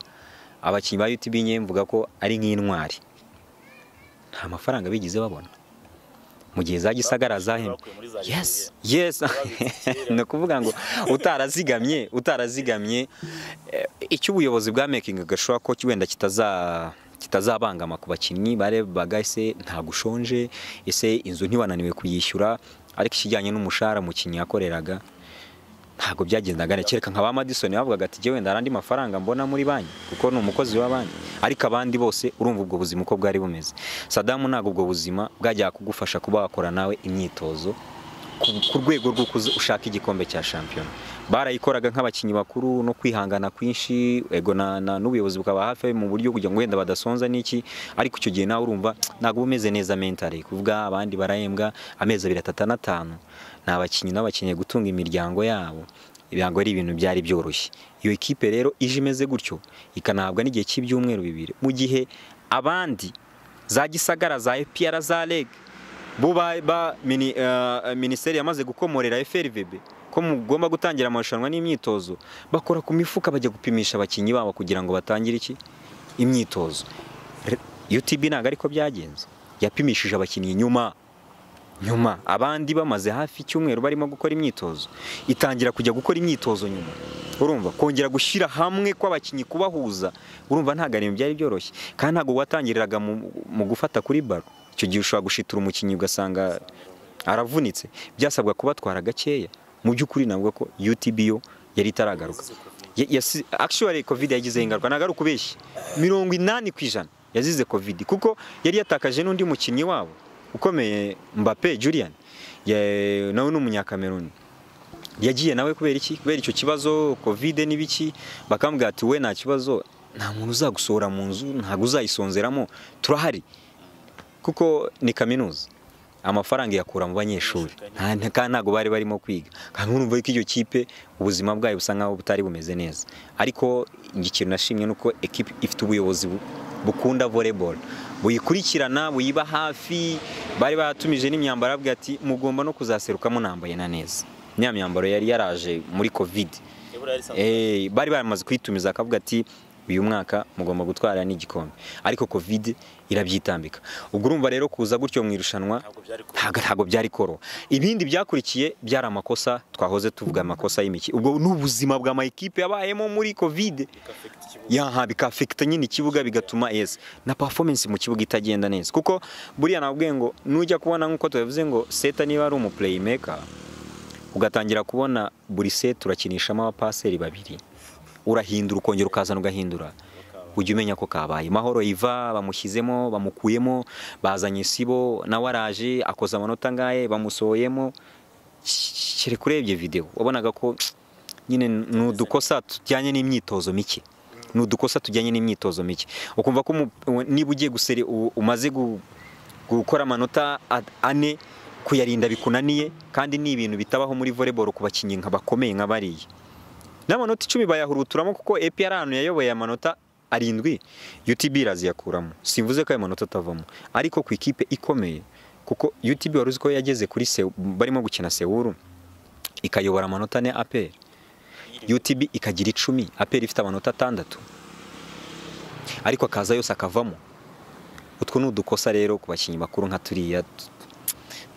abakinnyi ba utb nyine mvuga ko ari nk'intwari nta mafaranga bigeze babona mu gihe za gisagara zahembwe Bakuye muri za Nigeria. yes yes ni ukuvuga ngo utarazigamye utarazigamye eh, icyo ubuyobozi bwa making gashobora ko wenda kitaza kitazabangama ku bakinnyi barebaga ese ntabwo ushonje ese inzu ntibananiwe kuyishyura ariko ikijyanye n'umushahara umukinnyi yakoreraga ntabwo byagendaga neza kereka nka ba Madison bavugaga ati "Jyewe wenda hari andi mafaranga mbona muri banki kuko ni umukozi wa banki ariko abandi bose urumva ubwo buzima uko bwari bumeze Sadamu ntabwo ubwo buzima bwajyaga kugufasha kuba wakora nawe imyitozo ku- ku rwego rwo kuza ushaka igikombe cya shampiyona barayikoraga nk'abakinnyi bakuru no kwihangana kwinshi ego na- na- n'ubuyobozi bukaba hafi mu buryo kugira ngo wenda badasonza n'iki ariko icyo gihe nawe urumva ntabwo uba umeze neza mentally kuvuga abandi barahembwa amezi abiri atatu n'atanu ni abakinnyi nabo bakeneye gutunga imiryango yabo ibirango ari ibintu byari byoroshye iyo ekipe rero ije imeze gutyo ikanahabwa n'igihe cy'ibyumweru bibiri mu gihe abandi za gisagara za epr za reg bo ba- ba mini- eh, minisiteri yamaze gukomorera FRVB ko mugomba gutangira amarushanwa n'imyitozo bakora ku mifuka bajya gupimisha abakinnyi babo kugira ngo batangire iki imyitozo Re- UTB ntabwo ariko byagenze yapimishije abakinnyi nyuma nyuma abandi bamaze hafi icyumweru barimo gukora imyitozo itangira kujya gukora imyitozo nyuma urumva kongera gushyira hamwe kw'abakinnyi kubahuza urumva ntabwo ari ibintu byari byoroshye kandi ntabwo watangiriraga mu, mu gufata kuri baro icyo gihe ushobora gushitura umukinnyi ugasanga aravunitse byasabwa kubatwara gakeya mu by'ukuri navuga ko UTB yo yari itaragaruka Ya- yasi- actually covid yagizeho ingaruka ntabwo ari ukubeshya mirongo inani ku ijana yazize covid kuko yari yatakaje n'undi mukinnyi wabo ukomeye Mbappe Julian ya- nawe ni umunyakameruni yagiye nawe kubera iki kubera icyo kibazo covid n'ibiki bakambwira ati we nta kibazo nta muntu uzagusohora mu nzu ntabwo uzayisonzeramo turahari kuko ni kaminuza amafaranga iyakura mu banyeshuri nta- nta- kandi ntabwo bari barimo kwiga kandi urumva ko iyo kipe ubuzima bwayo busa nkaho butari bumeze neza ariko ikintu nashimye ni uko ekipe ifite ubuyobozi bu- bukunda volleyball buyikurikirana buyiba hafi bari baratumije n'imyambaro arabwira ati mugomba no kuzaseruka munambaye na neza niya myambaro yari yaraje muri covid Eh, bari baramaze kuyitumiza akavuga ati uyu mwaka mugomba gutwara n'igikombe ariko covid irabyitambika ubwo urumva rero kuza gutyo mu irushanwa ntago ntago byari koro ibindi byakurikiye byari amakosa twahoze tuvuga amakosa y'imiki ubwo n'ubuzima bwa mayikipe yabayemo muri covid yaha bikafekita nyine ikibuga bigatuma yes na performance mu kibuga itagenda neza kuko buriya nabwiye ngo nujya kubona nk'uko tubivuze ngo seta niba ari umu playmaker ugatangira kubona buri seti urakinishamo abapaseri babiri urahindura ukongera ukazana ugahindura ujya umenya ko kabaye mahoro iva bamushyizemo bamukuyemo bazanye isibo nawe araje akoze amanota angahe bamusohoyemo kere urebye video wabonaga ko nyine ni udukosa tujyanye n'imyitozo mike ni udukosa tujyanye n'imyitozo mike ukumva ko umu- niba ugiye guseri u- umaze gu- gukora amanota a- ane kuyarinda bikunaniye kandi ni ibintu bitabaho muri volleyball ku bakinnyi nka bakomeye nka bariya n'amanota icumi bayahuruturamo kuko APR ahantu yayoboye amanota arindwi UTB iraziyakuramo simvuze ko ayo manota atavamo ariko ku ikipe ikomeye kuko UTB wari uzi ko yageze kuri Seu- barimo gukina Sewuru ikayobora amanota ane APR UTB ikagira icumi APR ifite amanota atandatu ariko akaza yose akavamo utwo ni udukosa rero ku bakinnyi bakuru nka turiya tu-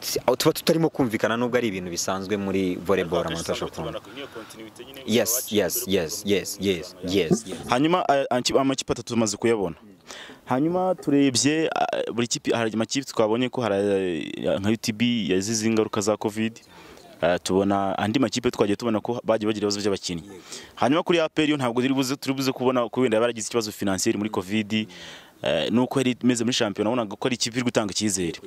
tu- aho tuba tutarimo kumvikana nubwo ari ibintu bisanzwe muri volleyball amanota ashobora kubamo yes yes yes yes yes yes yes hanyuma a- anki- amakipe atatu tumaze kuyabona hanyuma turebye a- buri kipe hari amakipe twabonye ko hari a- nka UTB yazize ingaruka za covid a, tubona andi makipe twagiye tubona ko bagiye bagira ibibazo by'abakinnyi hanyuma kuri APR yo ntabwo turi buze turi buze kubona ko wenda yaragize ikibazo financier muri covid eh, nuko yari imeze muri shampiyona wabonaga ko ari ikipe iri gutanga icyizere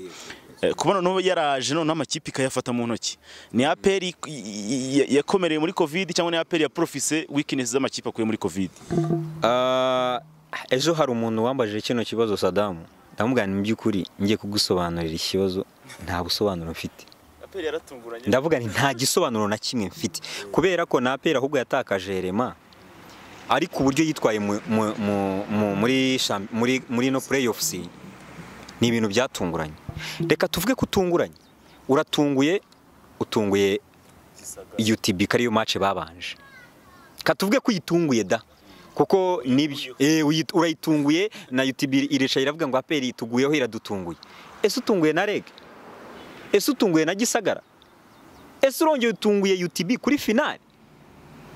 Eh, kubona n'ubu yaraje noneho amakipe ikayafata mu ntoki ni APR i- i- i- yakomereye muri covid cyangwa ni APR yaprofise weakness z'amakipe akuye muri covid Ah, ejo hari umuntu wambajije kino kibazo sadamu ndamubwira nti mu by'ukuri ngiye kugusobanurira ikibazo nta busobanuro mfite aperi yaratunguranye ndavuga nti nta gisobanuro na kimwe mfite kubera ko na apera ahubwo yatakaje rema ariko uburyo yitwaye mu- mu- mu- mu- muri champ- muri muri no playoffs ni ibintu byatunguranye reka tuvuge ko utunguranye uratunguye utunguye UTB ko ariyo match babanje katuvuge ko uyitunguye da kuko nibyo eh, uyi- urayitunguye na UTB irica iravuga ngo APR ituguyeho iradutunguye ese utunguye na REG ese utunguye na Gisagara ese urongeye utunguye UTB kuri finale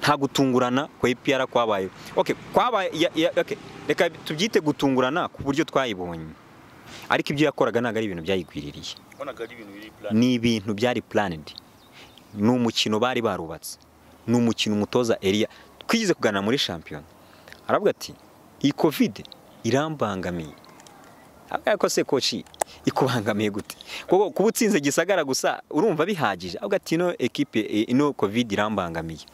nta gutungurana kwa APR kwabaye okay kwabaye ya- ya- okay reka tubyite gutungurana ku buryo twayibonye ariko ibyo yakoraga ntabwo ari ibintu byayigwiririye ni ibintu byari planned ni umukino bari barubatse ni umukino umutoza Elia twigize kuganira muri shampiyona aravuga ati iyi covid irambangamiye avuga ko se koci ikubangamiye gute kuko kuba utsinze gisagara gusa urumva bihagije avuga ati ino ekipe eh, ino covid irambangamiye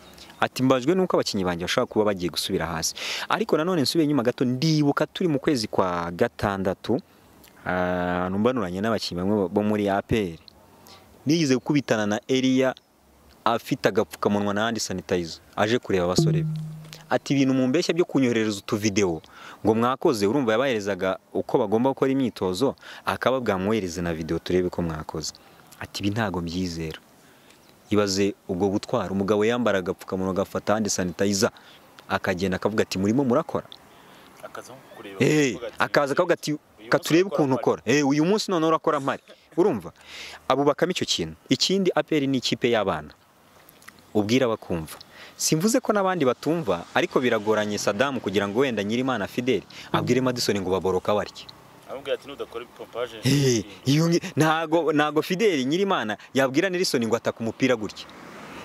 ati mbabajwe nuko abakinnyi banjye bashobora kuba bagiye gusubira hasi ariko nanone nsubiye inyuma gato ndibuka turi mu kwezi kwa gatandatu ahantu mbanuranye n'abakinnyi bamwe bo muri APR nigeze gukubitana na Elia afite agapfukamunwa n'ahandi sanitayiza aje kureba abasore be ati ibintu mu mbeshya byo kunyoherereza utuvidewo ngo mwakoze urumva yabaherezaga uko bagomba gukora imyitozo akababwa mwohereze na videwo turebe ko mwakoze ati ibi ntago mbyizera ibaze ubwo butwara umugabo yambara agapfukamunwa agafata ahandi sanitayiza akagenda akavuga ati murimo murakora Eh, akaza akavuga ati katurebe ukuntu ukora Eh, uyu munsi none urakora mpari urumva abo bakama icyo kintu ikindi aperi ni ikipe y'abana ubwira bakumva simvuze ko n'abandi batumva ariko biragoranye sadamu kugira ngo wenda nyirimana fideli abwire madison ngo baboroka barya Eh, iyo ngi- ntago ntago fideli nyirimana yabwira nelson ngo ataka umupira gutya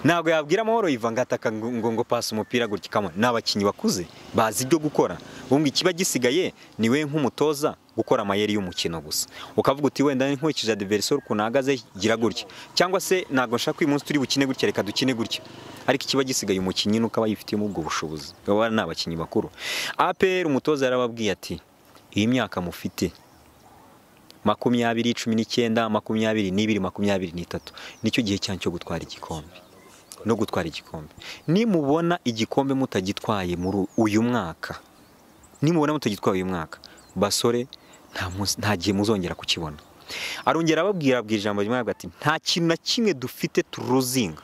ntago yabwira amahoro iva ngo ataka ngo ngo- ngo pasi umupira gutya kamwe ni abakinnyi bakuze bazi ibyo gukora wumva ikiba gisigaye ni we nk'umutoza gukora amayeri y'umukino gusa ukavuga uti wenda nkurikije adversary ukuntu ahagaze gira gutya cyangwa se ntago nshaka uyu munsi turi bukine gutya reka dukine gutya ariko ikiba gisigaye umukinnyi nuko aba yifitiyemo ubwo bushobozi baba ni abakinnyi bakuru APR umutoza yarababwiye ati iyi myaka mufite makumyabiri cumi n'icyenda makumyabiri n'ibiri makumyabiri n'itatu nicyo gihe cyanyu cyo gutwara igikombe no gutwara igikombe nimubona igikombe mutagitwaye muri uyu mwaka nimubona mutagitwaye uyu mwaka basore nta munsi- nta gihe muzongera kukibona arongera ababwira abwira ijambo rimwe aravuga ati nta kintu na kimwe dufite turuzinga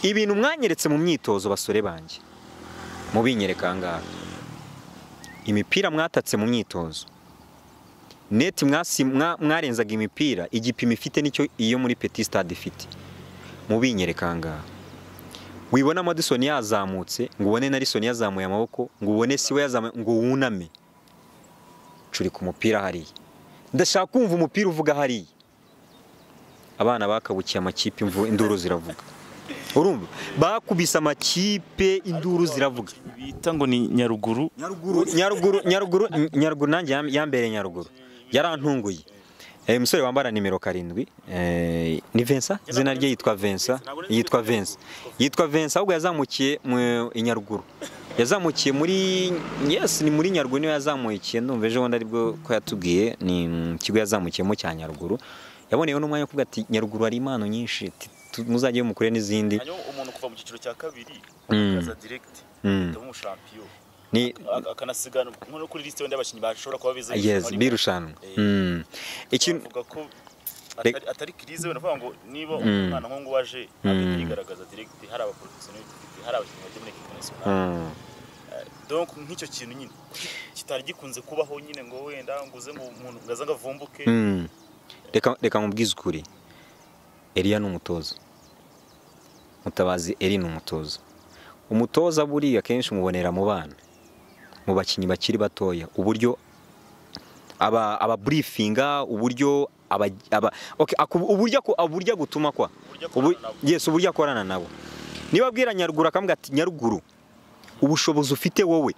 ibintu mwanyeretse mu myitozo basore banjye mubinyereka aha ngaha imipira mwatatse mu myitozo neti mwasi- mwa- mwarenzaga imipira igipimo ifite nicyo iyo muri petit stade ifite mubinyereka aha ngaha wibona madison yazamutse ngo ubone na Lisson yazamuye amaboko ngo ubone siwe yazamuye ngo wuname curi ku mupira hariya ndashaka kumva umupira uvuga hariya abana bakabukiye amakipe imvu- induru ziravuga urumva bakubise amakipe induru ziravuga bita ngo ni nyaruguru nyaruguru nyaruguru nyaruguru nyaruguru nanjye yam- yambereye nyaruguru yarantunguye Eh, umusore wambara nimero karindwi eh, ni Vincent izina rye yitwa Vincent yitwa Vincent yitwa Vincent ahubwo yazamukiye mu i nyaruguru yazamukiye muri yes ni muri nyaruguru niyo yazamukiye ndumva ejo bundi aribwo ko yatubwiye ni mu kigo yazamukiyemo cya nyaruguru yaboneyeho n'umwanya wo kuvuga ati nyaruguru hari impano nyinshi ti- tu- muzajye mukure n'izindi hanyuma umuntu kuva mu cyiciro cya kabiri Mm. akaza direct Mm. akaba umushampiyo ni Ak- akanasiganwa nko no kuri lisite wenda abakinnyi bashobora kuba beza yes birushanwa Mm. ikintu bavuga ko Rek- atari- atari kirize wenda avuga ngo niba Mm. umwana nk'uwo waje Mm. agahita yigaragaza direct hari abaprofesiyoneri dufite hari abakinnyi bajya muri ekipi nasiyonari Mm. donc nk'icyo kintu nyine kitari gikunze kubaho nyine ngo wenda ngo uze ngo umuntu ngo aze ngo avumbuke Mm. reka reka mubwize ukuri Eliya ni umutoza mutabazi Eli ni umutoza umutoza buriya akenshi umubonera mu bana mu bakinnyi bakiri batoya uburyo aba ababurifinga uburyo aba, aba okay, aku- uburyo aku- uburyo gutuma kwa Uburyo Ubu, akorana nabo. yes uburyo akorana nabo niba abwira nyaruguru akavuga ati nyaruguru ubushobozi ufite wowe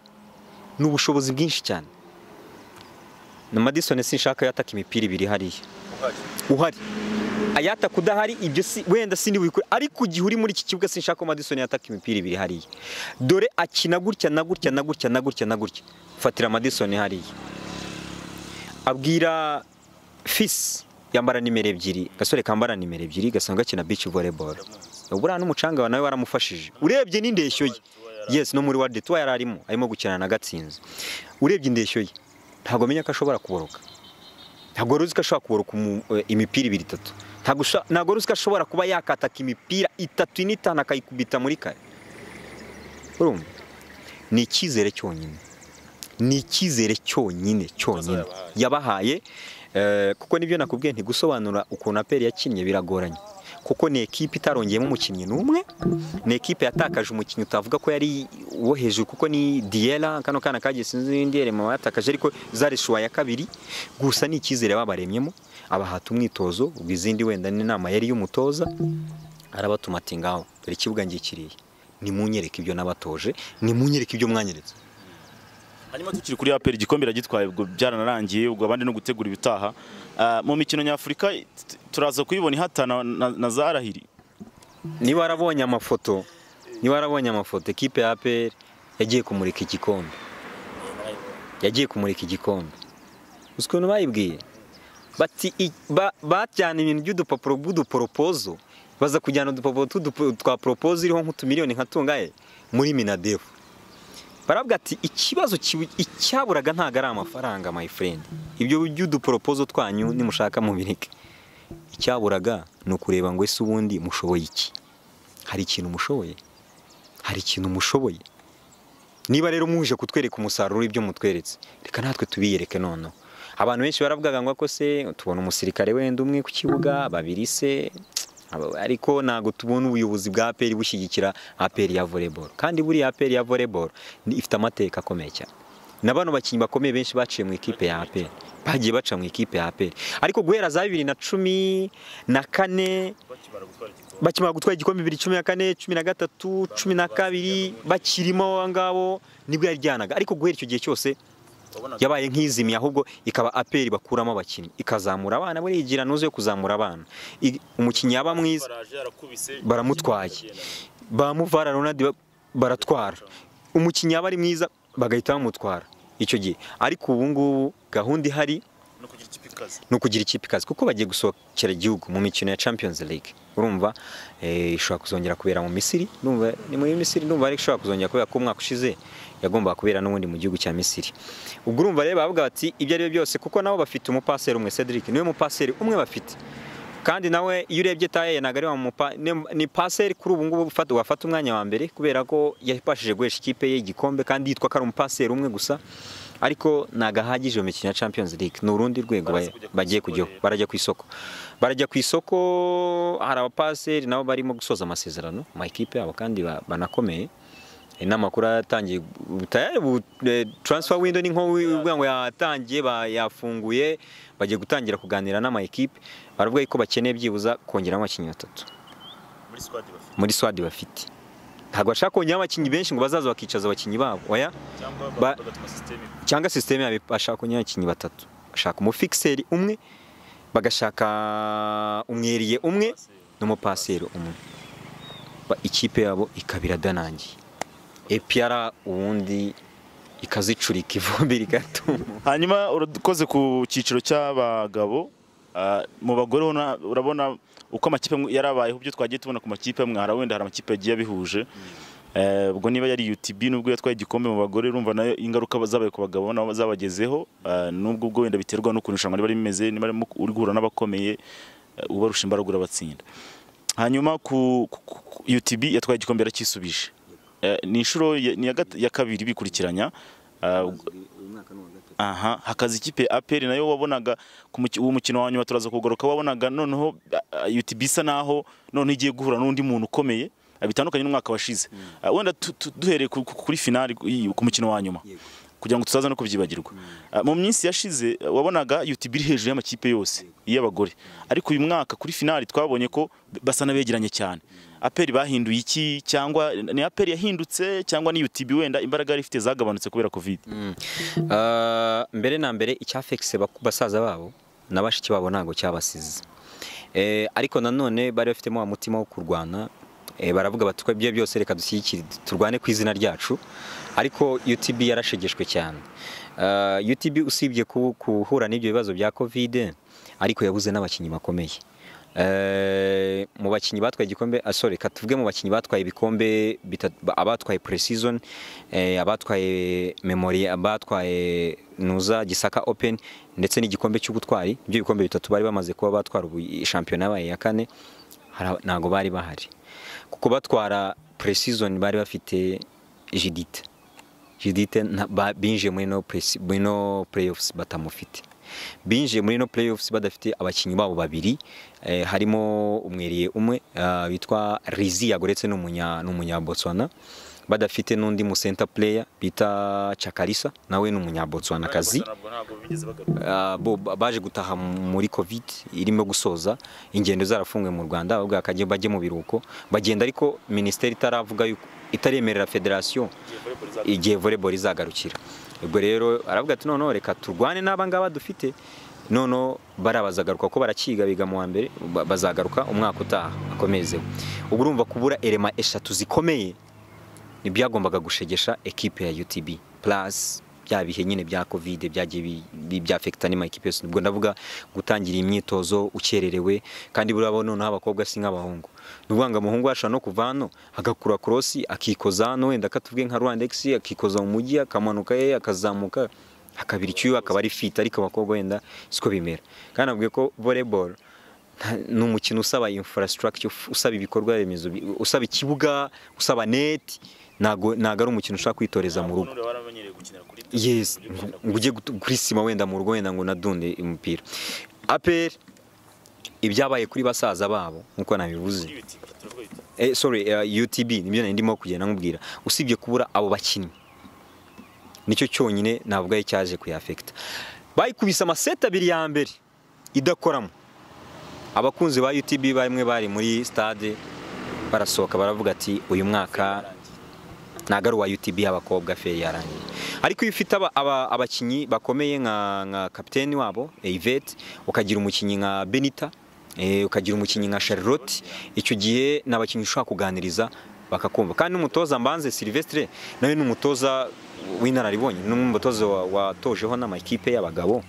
ni ubushobozi bwinshi cyane na Madison sinshaka yataka imipira ibiri hariya uhari uhari ayataka udahari ibyo si wenda sindi wikure ariko igihe uri muri iki kibuga sinshaka ko Madison yataka imipira ibiri hariya dore akina gutya na gutya na gutya na gutya na gutya fatira Madison hariya abwira fisi yambara nimero ebyiri gasore kambara nimero ebyiri gasanzwe gakina beach volleyball buriya n'umucanga wa nawe waramufashije urebye n'indeshyo ye yes no muri wadi tuwa yari arimo arimo gukina na gatsinzi urebye indeshyo ye ntabwo amenya ko ashobora kuboroka ntabwo wari uzi ko ashobora kuboroka umu- eh, imipira ibiri itatu Ntabwo usha- ntabwo wari uzi ko ashobora kuba yakataka imipira itatu ine itanu akayikubita muri kare urumva ni icyizere cyonyine ni icyizere cyonyine cyonyine yabahaye eh, kuko nibyo nakubwiye ntigusobanura ukuntu aperi yakinnye biragoranye kuko ni ekipe itarongeyemo umukinnyi n'umwe ni ekipe yatakaje umukinnyi utavuga ko yari uwo hejuru kuko ni diyera kano kana kagiye sinzi n'indi yerema yatakaje ariko zarishuwa ya kabiri gusa ni icyizere babaremyemo abahata umwitozo ubwo izindi wenda n'inama yari y'umutoza arabatuma ati ngaho dore ikibuga ngikiriye nimunyereke ibyo nabatoje nimunyereke ibyo mwanyeretse hanyuma tukiri kuri aperi igikombe iragitwaye ubwo byaranarangiye ubwo abandi no gutegura ibitaha Ah, mu mikino nyafurika t- turaza kuyibona ihatana na- na za arahiri niba warabonye amafoto niba warabonye amafoto ekipe ya APR yagiye kumurika igikombe yagiye kumurika igikombe uzi ukuntu bayibwiye bati i- ba- bajyana ibintu by'udupapuro bw'uduporopozo baza kujyana udupapuro tw'udupo- twa poropozo iriho nk'utumiliyoni nka tungahe muri minadefu barabwa ati ikibazo kibu- icyaburaga ntabwo ari amafaranga my friend ibyo by'uduporopozo twanyu nimushaka mubireke icyaburaga ni ukureba ngo ese ubundi mushoboye iki hari ikintu mushoboye hari ikintu mushoboye niba rero muje kutwereka umusaruro w'ibyo mutweretse reka natwe tubiyereke noneho abantu benshi baravugaga ngo ko se tubona umusirikare wenda umwe ku kibuga babiri se aba- ariko ntabwo tubona ubuyobozi bwa aperi bushyigikira aperi ya voleboro kandi buriya aperi ya voleboro ifite amateka akomeye cyane na bano bakinnyi bakomeye benshi baciye mu ikipe ya APR bagiye baca mu ikipe ya APR ariko guhera za bibiri na cumi na kane bakimara gutwara igikombe bibiri cumi na kane cumi na gatatu cumi na kabiri bakirimo abo ngabo nibwo yaryanaga ariko guhera icyo gihe cyose yabaye nk'izimiye ahubwo ikaba aperi bakuramo abakinnyi ikazamura abana buriya nuze yo kuzamura abana I- umukinnyi yaba mwiza baramutwaye bamuvara Ronaldo ba- baratwara umukinnyi yaba ari mwiza bagahita bamutwara icyo gihe ariko ubu ngubu gahunda ihari ni ukugira ikipe ikaze kuko bagiye gusohokera igihugu mu mikino ya Champions League urumva eh, ishobora kuzongera kubera mu Misiri ndumva ni muri Misiri ndumva ariko ishobora kuzongera kubera ko umwaka ushize yagombaga kubera n'ubundi mu gihugu cya Misiri ubwo urumva rero bavuga bati ibyo ari byo byose kuko nabo bafite umupaseri umwe Cedric niwe mupaseri umwe bafite kandi nawe iyo urebye taye ntabwo ari wa mupa- ni- ni paseri kuri ubu ngubu ufata- wafata umwanya wa mbere kubera ko yabashije guhesha ikipe ye igikombe kandi yitwa ko ari umupaseri umwe gusa ariko ntabwo ahagije mu mikino ya Champions League ni urundi rwego ba- Baraza kujya ku bagiye isoko kujyaho rero. barajya ku isoko barajya ku isoko hari abapaseri nabo barimo gusoza amasezerano mu makipe yabo kandi ba- banakomeye Eh, n'amakuru yatangiye transfer window ni nko uvuga ngo yatangiye ba- yafunguye bagiye gutangira kuganira n'ama ekipe baravuga ko bakeneye byibuza kongeramo abakinnyi batatu muri swadi bafite ntabwo bashaka kongeramo abakinnyi benshi ngo bazaza bakicaza abakinnyi babo oya Ba- cyangwa sisiteme yabo bashaka kongeramo abakinnyi batatu bashaka umufikiseri umwe bagashaka umweriye umwe n'umupaseri umwe Ba- ikipe yabo ikaba iradanangiye epiyara ubundi ikazicurika ivumbi rigatuma hanyuma urakoze ku cyiciro cy'abagabo Ah, mu bagore ho na- urabona uko amakipe amwe yarabayeho ibyo twagiye tubona ku makipe amwe hari wenda hari amakipe yagiye abihuje Eh, ubwo niba yari UTB nubwo yatwaye igikombe mu bagore urumva nayo ingaruka zabaye ku bagabo nabo zabagezeho Ah, nubwo ubwo wenda biterwa n'ukuntu irushanwa riba rimeze niba arimo uri guhura n'abakomeye eh, ubarusha imbaraga urabatsinda hanyuma ku, ku, ku UTB yatwaye igikombe yaracyisubije Eh, ni inshuro ya, ni iya gata- ya kabiri bikurikiranya Ah, aha hakaza ikipe ya APR nayo wabonaga ku muki- uwo mukino wa nyuma turaza kugaruka wabonaga noneho ah, ah, UTB isa naho noneho igiye guhura n'undi muntu ukomeye ah, bitandukanye n'umwaka washize Ah, wenda tu- tu- duhereye ku- ku- kuri finali ku- iyi- ku mukino wa nyuma kugira ngo tutaza no kubyibagirwa Ah, mu minsi yashize ah, wabonaga UTB iri hejuru y'amakipe yose y'abagore ariko uyu mwaka kuri finali twabonye ko b- basa n'abegeranye cyane APR bahinduye iki cyangwa ni APR yahindutse cyangwa ni UTB wenda imbaraga yari ifite zagabanutse kubera covid Ah, mbere na mbere icyafekise basaza babo na bashiki babo ntabwo cyabasize Eh, ariko nanone bari bafitemo wa mutima wo kurwana Eh, baravuga bati ko ibyo byose reka dushyigikire turwane ku izina ryacu ariko utb yarashegeshwe cyane Ah, utb usibye ku- guhura n'ibyo bibazo bya covid ariko yabuze n'abakinnyi bakomeye Eh, mu bakinnyi batwaye igikombe ah, sorry katuvuge mu bakinnyi batwaye ibikombe bitatu- ba- abatwaye precision eh, abatwaye memory abatwaye nuza gisaka open ndetse n'igikombe cy'ubutwari ibyo bikombe bitatu bari bamaze kuba batwara ubu shampiyona yabaye iya kane hari- ntago bari bahari kuko batwara precision bari bafite jidite jidite nta- ba- binjiye muri no presi- muri no playoffs batamufite binjiye muri no playoffs badafite abakinnyi babo babiri eh, harimo umweriye umwe ah, witwa rizi yagoretse ni umunya- ni umunya Botswana badafite n'undi mu center player bita Chakalisa nawe ni umunya Botswana kazi Ah, bo ba- baje gutaha muri covid irimo gusoza ingendo zarafunzwe mu rwanda ahubwo bakajya bajye mu biruhuko bagenda ariko minisiteri itaravuga yuko itaremerera federasiyo igihe volleyball izagarukira ubwo rero aravuga ati noneho reka turwane n'aba ngaba dufite noneho bariya bazagaruka kuko barakiga biga mu wa mbere ba- bazagaruka umwaka utaha akomezeho ubu urumva kubura erema eshatu zikomeye ntibyagombaga gushegesha ekipe ya UTB plus bya bihe nyine bya covid byagiye bi- bi- byafekita n'amakipe yose ubwo ndavuga gutangira imyitozo ukererewe kandi burabo noneho abakobwa si nk'abahungu ni ukuvuga ngo umuhungu ashobora no kuva hano agakura korosi akikoza hano wenda akatubwiye nka rwandex akikoza mu mujyi akamanuka ye akazamuka akabira icyuya akaba ari fit ariko abakobwa wenda siko bimera kandi nabwiye ko volleyball nta- ni umukino usaba infrastructure usaba ibikorwa remezo bi- usaba ikibuga usaba neti ntago ntago ari umukino ushobora kwitoreza mu rugo yes ngo ujye gutu- kuri sima wenda mu rugo wenda ngo nadunde umupira apr ibyabaye kuri basaza babo nk'uko nabivuze eh, sorry eh, utb nibyo nari ndimo kugenda nkubwira usibye kubura abo bakinnyi nicyo cyonyine navuga cyaje kuyafekita bayikubise amaseti abiri ya mbere idakoramo abakunzi ba UTB bamwe bari muri stade barasohoka baravuga ati uyu mwaka ntago ari uwa UTB y'abakobwa feri yarangiye ariko iyo ufite aba- aba- abakinnyi bakomeye nka nka kapiteni wabo eh, Yvette ukagira umukinnyi nka Benita eh, ukagira umukinnyi nka Charlotte icyo gihe ni abakinnyi ushobora kuganiriza bakakumva kandi n'umutoza Mbanze Sylvestre nawe ni umutoza w'inararibonye ni umwe mu batoza wa- watojeho n'amakipe y'abagabo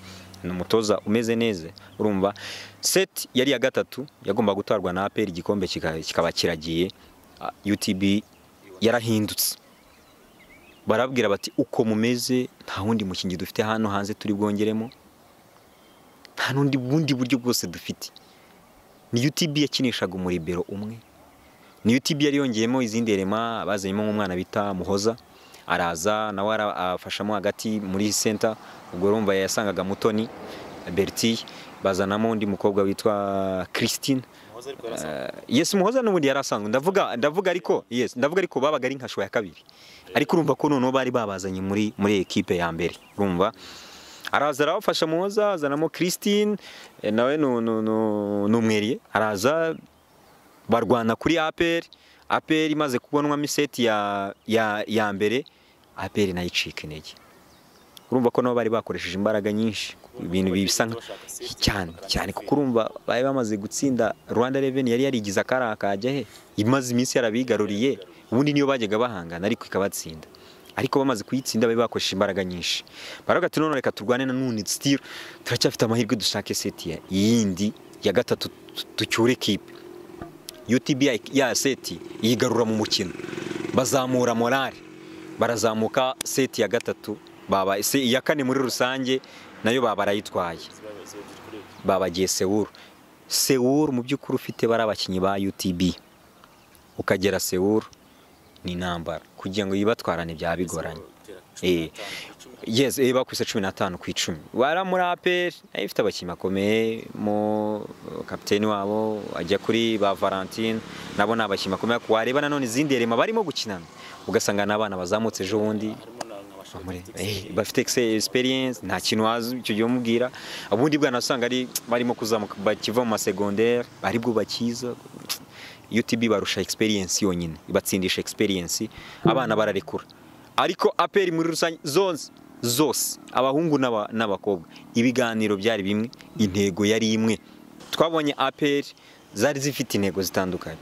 ni umutoza umeze neza urumva set yari iya gatatu yagomba gutwarwa na APR igikombe kika- kikaba kiragiye Ah, UTB yarahindutse barabwira bati uko mumeze nta wundi mukinnyi dufite hano hanze turi bwongeremo nta n'undi bundi buryo bwose dufite ni UTB yakinishaga umuribero umwe ni UTB yari yongeyemo izindi rema bazanyemo nk'umwana bita Muhoza araza nawe ara- afashamo hagati muri center ubwo urumva yasangaga Mutoni Bertie bazanamo undi mukobwa witwa Christine Eh, yes muhoza n'ubundi yari asanzwe ndavuga ndavuga ariko yes ndavuga ariko babaga ari nka show ya kabiri ariko urumva ko noneho bari babazanye muri muri ekipe ya mbere urumva araza arabafasha muhoza azanamo Christine eh, nawe ni- ni- ni- ni umweriye araza barwana kuri APR APR imaze kubonwamo iseti ya, ya, ya mbere APR nayo icika intege urumva ko nabo bari bakoresheje imbaraga nyinshi ibintu bisa nka- cyane cyane kuko urumva bari bamaze gutsinda Rwanda Revenue yari yarigize akari akajya he imaze iminsi yarabigaruriye ubundi niyo bajyaga bahangana ariko ikabatsinda ariko bamaze kuyitsinda bari bakoresheje imbaraga nyinshi baravuga ati none reka turwane na none still turacyafite amahirwe dushake seti ya- yindi ya gatatu tu- tucyure kipe UTB ya- ya seti yigarura mu mukino bazamura morale barazamuka seti ya gatatu baba se- iya kane muri rusange nayo baba barayitwaye babagiye Seoul Seoul mu by'ukuri ufite bari abakinnyi ba UTB ukagera Seoul ni intambara kugira ngo yibatwarane byaba bigoranye Eh, yes eh, bakubise cumi n'atanu ku icumi wara muri APR nayo ifite abakinnyi bakomeye mo kapiteni wabo ajya kuri ba Valentine nabo ni abakinnyi bakomeye wareba nanone izindi rema barimo gukinana ugasanga n'abana bazamutse ejo bundi muri- eh, bafite exe- experience nta kintu wazi icyo gihe umubwira ubundi bwana usanga ari barimo kuzamuka bakiva mu masegondere aribwo bakiza UTB barusha experience yonyine ibatsindisha experience abana bararekura ariko APR muri rusange zose zose abahungu n'aba- n'abakobwa ibiganiro byari bimwe intego yari imwe twabonye APR zari zifite intego zitandukanye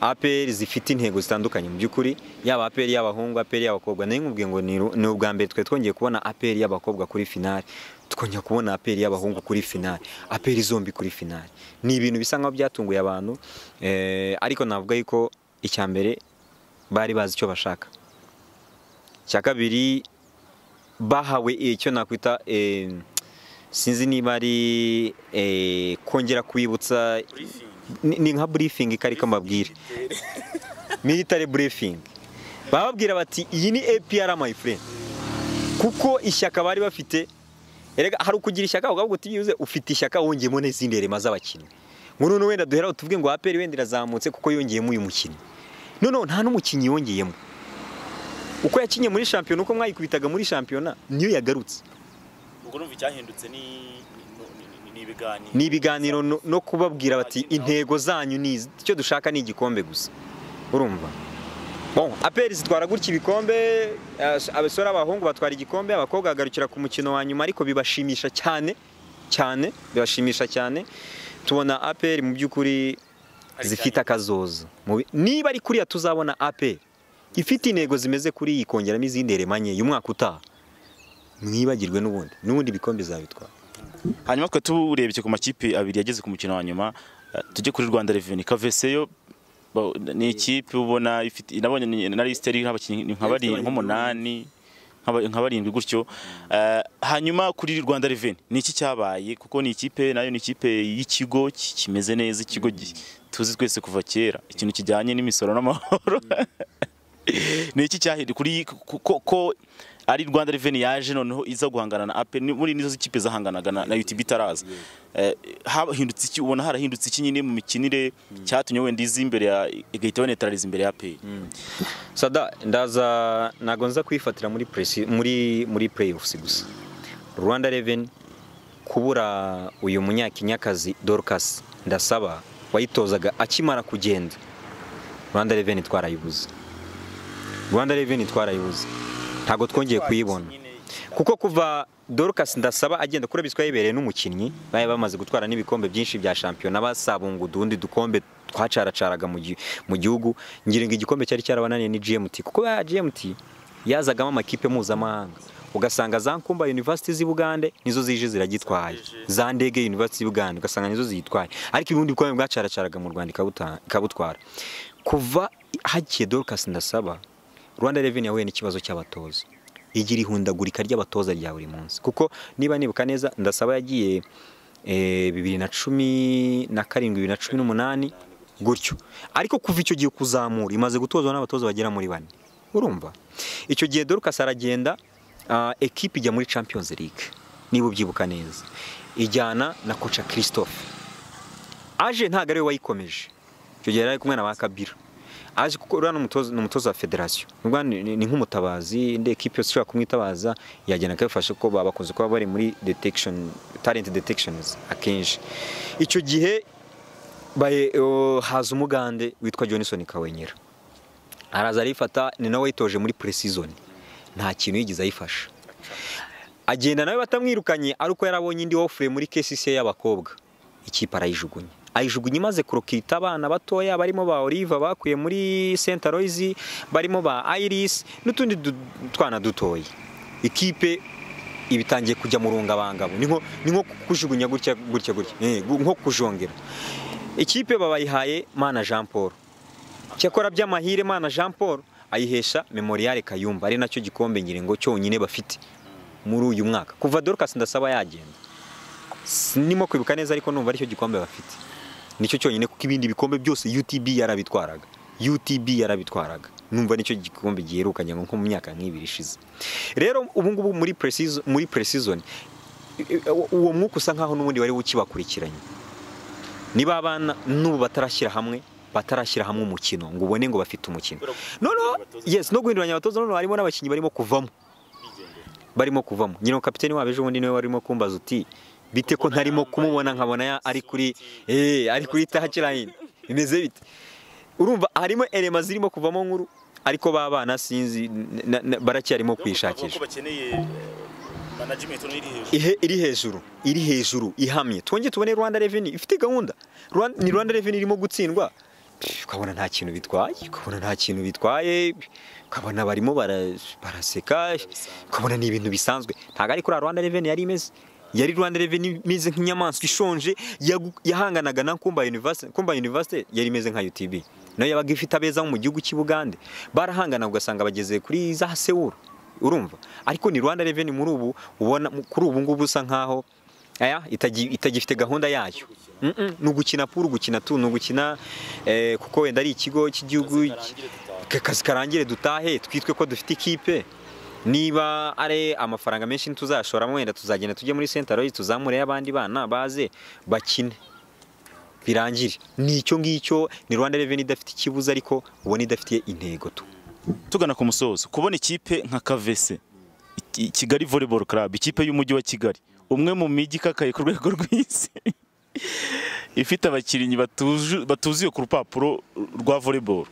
APR zifite intego zitandukanye mu by'ukuri yaba APR y'abahungu APR y'abakobwa nayo nkubwiye ngo ni ru- ni ubwa mbere twari twongeye kubona APR y'abakobwa kuri finale twongera kubona aperi y'abahungu kuri finali aperi zombi kuri finali ni ibintu bisa nkaho byatunguye abantu eh, ariko navuga yuko icya mbere bari bazi icyo bashaka icya kabiri bahawe icyo nakwita eh, sinzi niba ari eh, kongera kwibutsa ni ni nka burifingi kariko mbabwire military briefing bababwira bati iyi ni APR my friend kuko ishyaka bari bafite erega hari ukugira ishyaka ukavuga uti byibuze ufite ishyaka wongeyemo n'izindi rema z'abakinnyi ngo noneho wenda duhera tuvuge ngo APR wenda irazamutse kuko yongeyemo uyu mukinnyi noneho nta n'umukinnyi yongeyemo uko yakinye muri shampiyona uko mwayikubitaga muri shampiyona niyo yagarutse ubwo urumva icyahindutse ni ni- ni- ni- ni ibiganiro ni ibiganiro no- no kubabwira bati intego zanyu ni izi icyo dushaka ni igikombe gusa urumva bon aperi zitwara gutya ibikombe as- abasore abahungu batwara igikombe abakobwa bagarukira ku mukino wa nyuma ariko bibashimisha cyane cyane bibashimisha cyane tubona aperi mu by'ukuri zifite akazoza Mu bi- niba ari kuriya tuzabona aperi ifite intego zimeze kuri iyi kongeramo izindi remanye uyu mwaka utaha mwibagirwe n'ubundi n'ubundi ibikombe zabitwara hanyuma twe turebye ku makipe abiri yageze ku mukino wa nyuma eh, tujye kuri Rwanda Revenue Kaveseyo ba- ni ikipe ubona ifite nabonye ni- na liste iriho abakinnyi nka bari nk'umunani nk'aba- nka barindwi gutyo Eh, hanyuma kuri Rwanda Revenue ni iki cyabaye kuko ni ikipe nayo ni ikipe y'ikigo ki- kimeze neza ikigo gi- tuzi twese kuva kera ikintu kijyanye n'imisoro n'amahoro ni iki cyahindura kuri ku- ko ko ari Rwanda Revenue yaje noneho iza guhangana na APR ni- muri nizo zikipe zahanganaga na na UTB itaraza Eh, hahindutse iki ubona harahindutse iki nyine mu mikinire cyatumye wenda izi imbere ya igahita banetarariza imbere ya APR sada ndaza ntago nza kwifatira muri presi muri muri playoffs gusa rwanda reveni kubura uyu munyakinyakazi dorcas ndasaba wayitozaga akimara kugenda rwanda reveni twarayibuze rwanda reveni twarayibuze ntago twongeye kuyibona kuko kuva dorcas ndasaba agenda kuri biswa yibereye n'umukinnyi bari bamaze gutwara n'ibikombe byinshi bya shampiyona basabunga udundi dukombe twacaracaraga mu gi- mu gihugu ngira ngo igikombe cyari cyarabananiye ni gmt kuko ya gmt yazagamo amakipe mpuzamahanga ugasanga za nkumba university z'i bugande nizo zije ziragitwaye za ndege university z'i bugande ugasanga nizo ziyitwaye ariko ibibundi bikombe bwacaracaraga mu rwanda ikabuta- ikabutwara kuva hagiye dorcas ndasaba rwanda reveni yahuye n'ikibazo cy'abatoza igira ihundagurika ry'abatoza rya buri munsi kuko niba nibuka neza ndasaba yagiye eh, bibiri na cumi na karindwi bibiri na cumi n'umunani gutyo ariko kuva icyo gihe kuzamura imaze gutozwa n'abatoza bagera muri bane urumva icyo gihe dorcas aragenda ah, ekipe ijya muri champions league niba ubyibuka neza ijyana na koca christophe aje ntabwo ariwe wayikomeje icyo gihe yari ari kumwe na ba kabira aje kuko uriya ni umutoza- ni umutoza wa federasiyo Ubwo ni ni- ni nk'umutabazi indi ekipe yose ishobora kumwitabaza yagenda akabifasha kuko baba bakunze kuba bari muri detection talent detections akenshi icyo gihe baye- o, haza umugande witwa Johnson Kawenyera araza arifata ni nawe wayitoje muri pre-season nta kintu yigeze ayifasha agenda nawe batamwirukanye ariko yarabonye indi ofure muri KCC y'abakobwa ikipe arayijugunye ayijugunye imaze kurokita abana batoya barimo ba Olive bakuye muri Saint Aloys barimo ba Iris n'utundi du- twana dutoya ikipe ibitangiye kujya mu rungabangabo ni nko ni nko kujugunya gutya gutya gutya Eh, gu- nko kujongera ikipe babayihaye Mana Jean Paul cyakora by'amahire Mana Jean Paul ayihesha Memorial Kayumba ari nacyo gikombe ngira ngo cyonyine bafite muri uyu mwaka kuva Dorcas ndasaba yagenda sinimo kwibuka neza ariko numva aricyo gikombe bafite nicyo cyonyine kuko ibindi bikombe byose UTB yarabitwaraga UTB yarabitwaraga numva nicyo gikombe giherukanye ngo nko mu myaka nk'ibiri ishize rero ubu ngubu muri pre-season muri pre-season i- i- uwo mwuka usa nkaho n'ubundi wari ukibakurikiranye niba abana n'ubu batarashyira hamwe batarashyira hamwe umukino ngo ubone ngo bafite umukino noneho yes no guhinduranya abatoza noneho harimo n'abakinnyi barimo kuvamo barimo kuvamo nyine kapiteni wabo ejo bundi niwe warimo kumbaza uti bite ko ntarimo kumubona nkabona ya- ari kuri eh ari kuri touchline bimeze bite urumva harimo elema zirimo kuvamo nkuru ariko babana sinzi na- na- baracyarimo kwishakisha bakeneye management iri hejuru ihe iri hejuru iri hejuru ihamye twongeye tubone Rwanda Revenue ifite gahunda Rwan- ni Rwanda Revenue irimo gutsindwa Pff, ukabona nta kintu bitwaye ukabona nta kintu bitwaye ukabona barimo bara- baraseka ukabona ni ibintu bisanzwe ntabwo ari kuri Rwanda Revenue yari imeze yari rwanda reveni imeze nk'inyamaswa ishonje yagu- yahanganaga na kumba university kumba university yari imeze nka utb nayo yabaga ifite abeza bo mu gihugu cy'i bugande barahangana ugasanga bageze kuri za sewuru urumva ariko ni rwanda reveni muri ubu ubona mu- kuri ubu ngubu usa nkaho aya itagi- itagifite gahunda yayo Mm-mm, ni ugukina puru gukina tu ni ugukina eh, kuko wenda ari ikigo cy'igihugu ka- akazi karangire dutahe twitwe ko dufite ikipe niba ari amafaranga menshi ntituzashoramo wenda tuzagenda tujye muri sentaroyi tuzamureyo abandi bana baze bakine birangire ni icyo ngicyo ni rwanda reveni idafite ikibuza ariko ubona idafitiye intego tu tugana ku musozo kubona ikipe nka kavese iki- kigali volleyball club ikipe y'umujyi wa kigali umwe mu mijyi ikakaye ku rwego rw'isi ifite abakinnyi batuju- batuzuye ku rupapuro rwa volleyball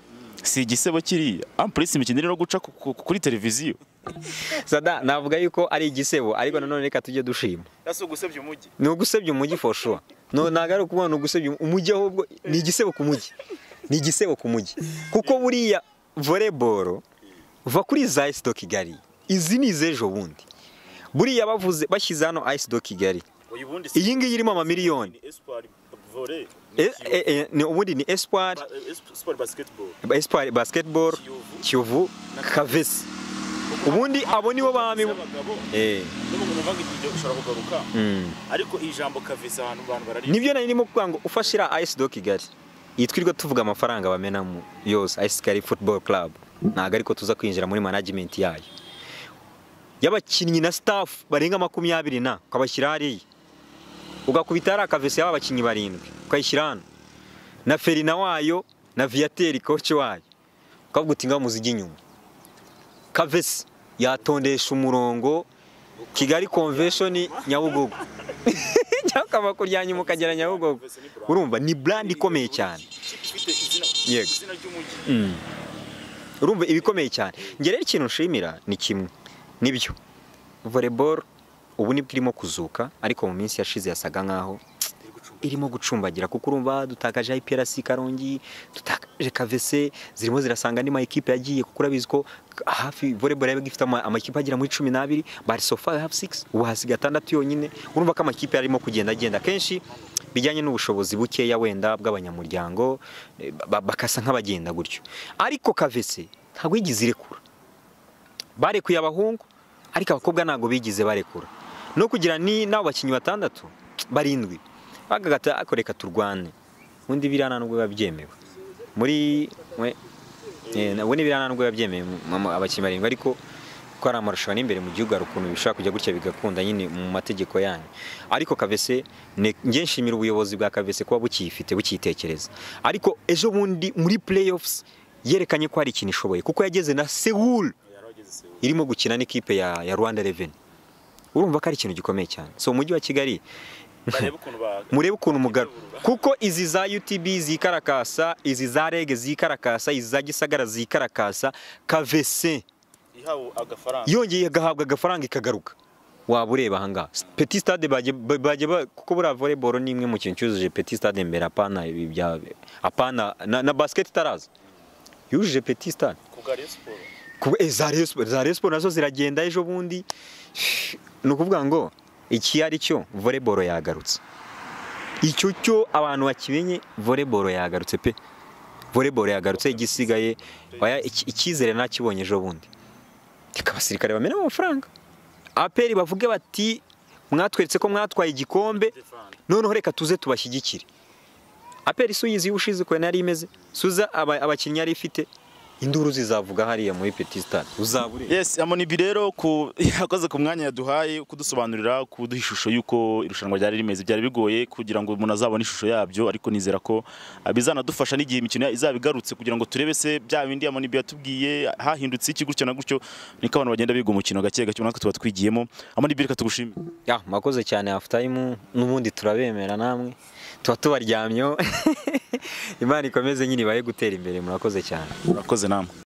si igisebo kiriya ampurisi imikino iri no guca ku- ku- kuri televiziyo sada navuga yuko ari igisebo ariko nanone reka tujye dushima si ugusebya umujyi ni ugusebya umujyi for sure no ntabwo ari ukubona ugusebya umu- umujyi ahubwo ni igisebo ku mujyi ni igisebo ku mujyi kuko buriya volleyball va kuri za ice do kigali izi ni iz'ejo bundi buriya bavuze bashyize hano ice do kigali iyi ngiyi irimo amamiliyoni E- e- e, ni- ubundi ni espoir espoir basketball kiyovu kavesi ubundi abo nibo bami Eh, mm. ariko ijambo kavese ahantu abantu barariye nibyo nari ndimo kuvuga ngo ufashira ice do kigali iyi twirirwa tuvuga amafaranga bamenamo yose ice kigali football club ntabwo ariko tuza kwinjira muri management yayo y'abakinnyi na staff barenga makumyabiri na ukabashyira hariya ugakubita hari akavesi yaba abakinnyi barindwi ukayishyira hano na ferina wayo na viyateri koci wayo ukavuga uti ngaho muzijya inyuma kavesi yatondesha umurongo kigali convention nyabugogo cyangwa ukava kurya nyuma ukagera nyabugogo urumva ni brand ikomeye cyane Yego. izina ry'umujyi Mm. urumva ibikomeye cyane njye rero ikintu nshimira ni kimwe nibyo volleyball ubu nibwo irimo kuzuka ariko mu minsi yashize yasaga nkaho irimo gucumbagira kuko urumva dutakaje IPRC Karongi dutakaje KVC zirimo zirasanga andi ma equipe yagiye kuko urabizi ko hafi volleyball yabaga ifite ama- amakipe agera muri 12 bari so far have 6 ubu hasiga atandatu yonyine urumva ko amakipe yarimo kugenda agenda kenshi bijyanye n'ubushobozi bukeya wenda bw'abanyamuryango eh, ba- bakasa nk'abagenda gutyo ariko KVC ntabwo yigize irekura barekuye abahungu ariko abakobwa ntabwo bigize barekura no kugira ni n'abo bakinnyi batandatu barindwi bagagata ako reka turwane undi biriya nta nubwo biba byemewe muri we eh, na- we ni biriya nta nubwo biba byemewe mu- mu- abakinnyi barindwi ariko ko ari amarushanwa ari imbere mu gihugu hari ukuntu bishobora kujya gutya bigakunda nyine mu mategeko yanyu ariko kavese ne- nge nshimira ubuyobozi bwa kavese kuba bukiyifite bukiyitekereza ariko ejo bundi muri playoffs yerekanye ko hari ikintu ishoboye kuko yageze na sewuru irimo gukina n'ikipe ya, ya Rwanda Revenue urumva ko ari ikintu gikomeye cyane so umujyi wa Kigali barebe ukuntu ba- murebe ukuntu mugaro kuko izi za UTB zikarakasa izi za REG zikarakasa izi za Gisagara zikarakasa KVC ihawe agafaranga yongeye agahabwa agafaranga ikagaruka waba ureba ahangaha petit stade bajye ba- bajye ba- kuko buriya volleyball ni imwe mu kintu cyujuje petit stade mbere apana ibi bya apana na, na basket itaraza yujuje petit stade kubwa Rayon Sports Kuba- eh, za Rayon Sports- za Rayon Sports nazo ziragenda ejo bundi ni ukuvuga ngo iki ari cyo volleyball yagarutse icyo cyo abantu bakimenye volleyball yagarutse pe volleyball yagarutse igisigaye oya, iki- icyizere nakibonye ejo bundi reka abasirikare bamena amafaranga aperi bavuge bati mwatweretse ko mwatwaye igikombe noneho reka tuze tubashyigikire aperi si uyizi y'ubushize ukuntu yari imeze suza aba- abakinnyi yari ifite induru zizavuga hariya muri peti sitade uzaba ureba Yes, Amonibi rero ku yakoze ku mwanya yaduhaye kudusobanurira kuduha ishusho y'uko irushanwa ryari rimeze byari bigoye kugira ngo umuntu azabone ishusho yabyo ariko nizera ko ah, bizanadufasha n'igihe imikino izaba igarutse kugira ngo turebe se bya bindi Amonibi yatubwiye hahindutse iki gutyo na gutyo niko abantu bagenda biga umukino gake gake natwe tuba twigiyemo Amonibi reka tugushime ya mwakoze cyane hafu tayimu n'ubundi turabemera namwe tuba tubaryamyeho imana ikomeze nyine ibahe gutera imbere murakoze cyane murakoze namwe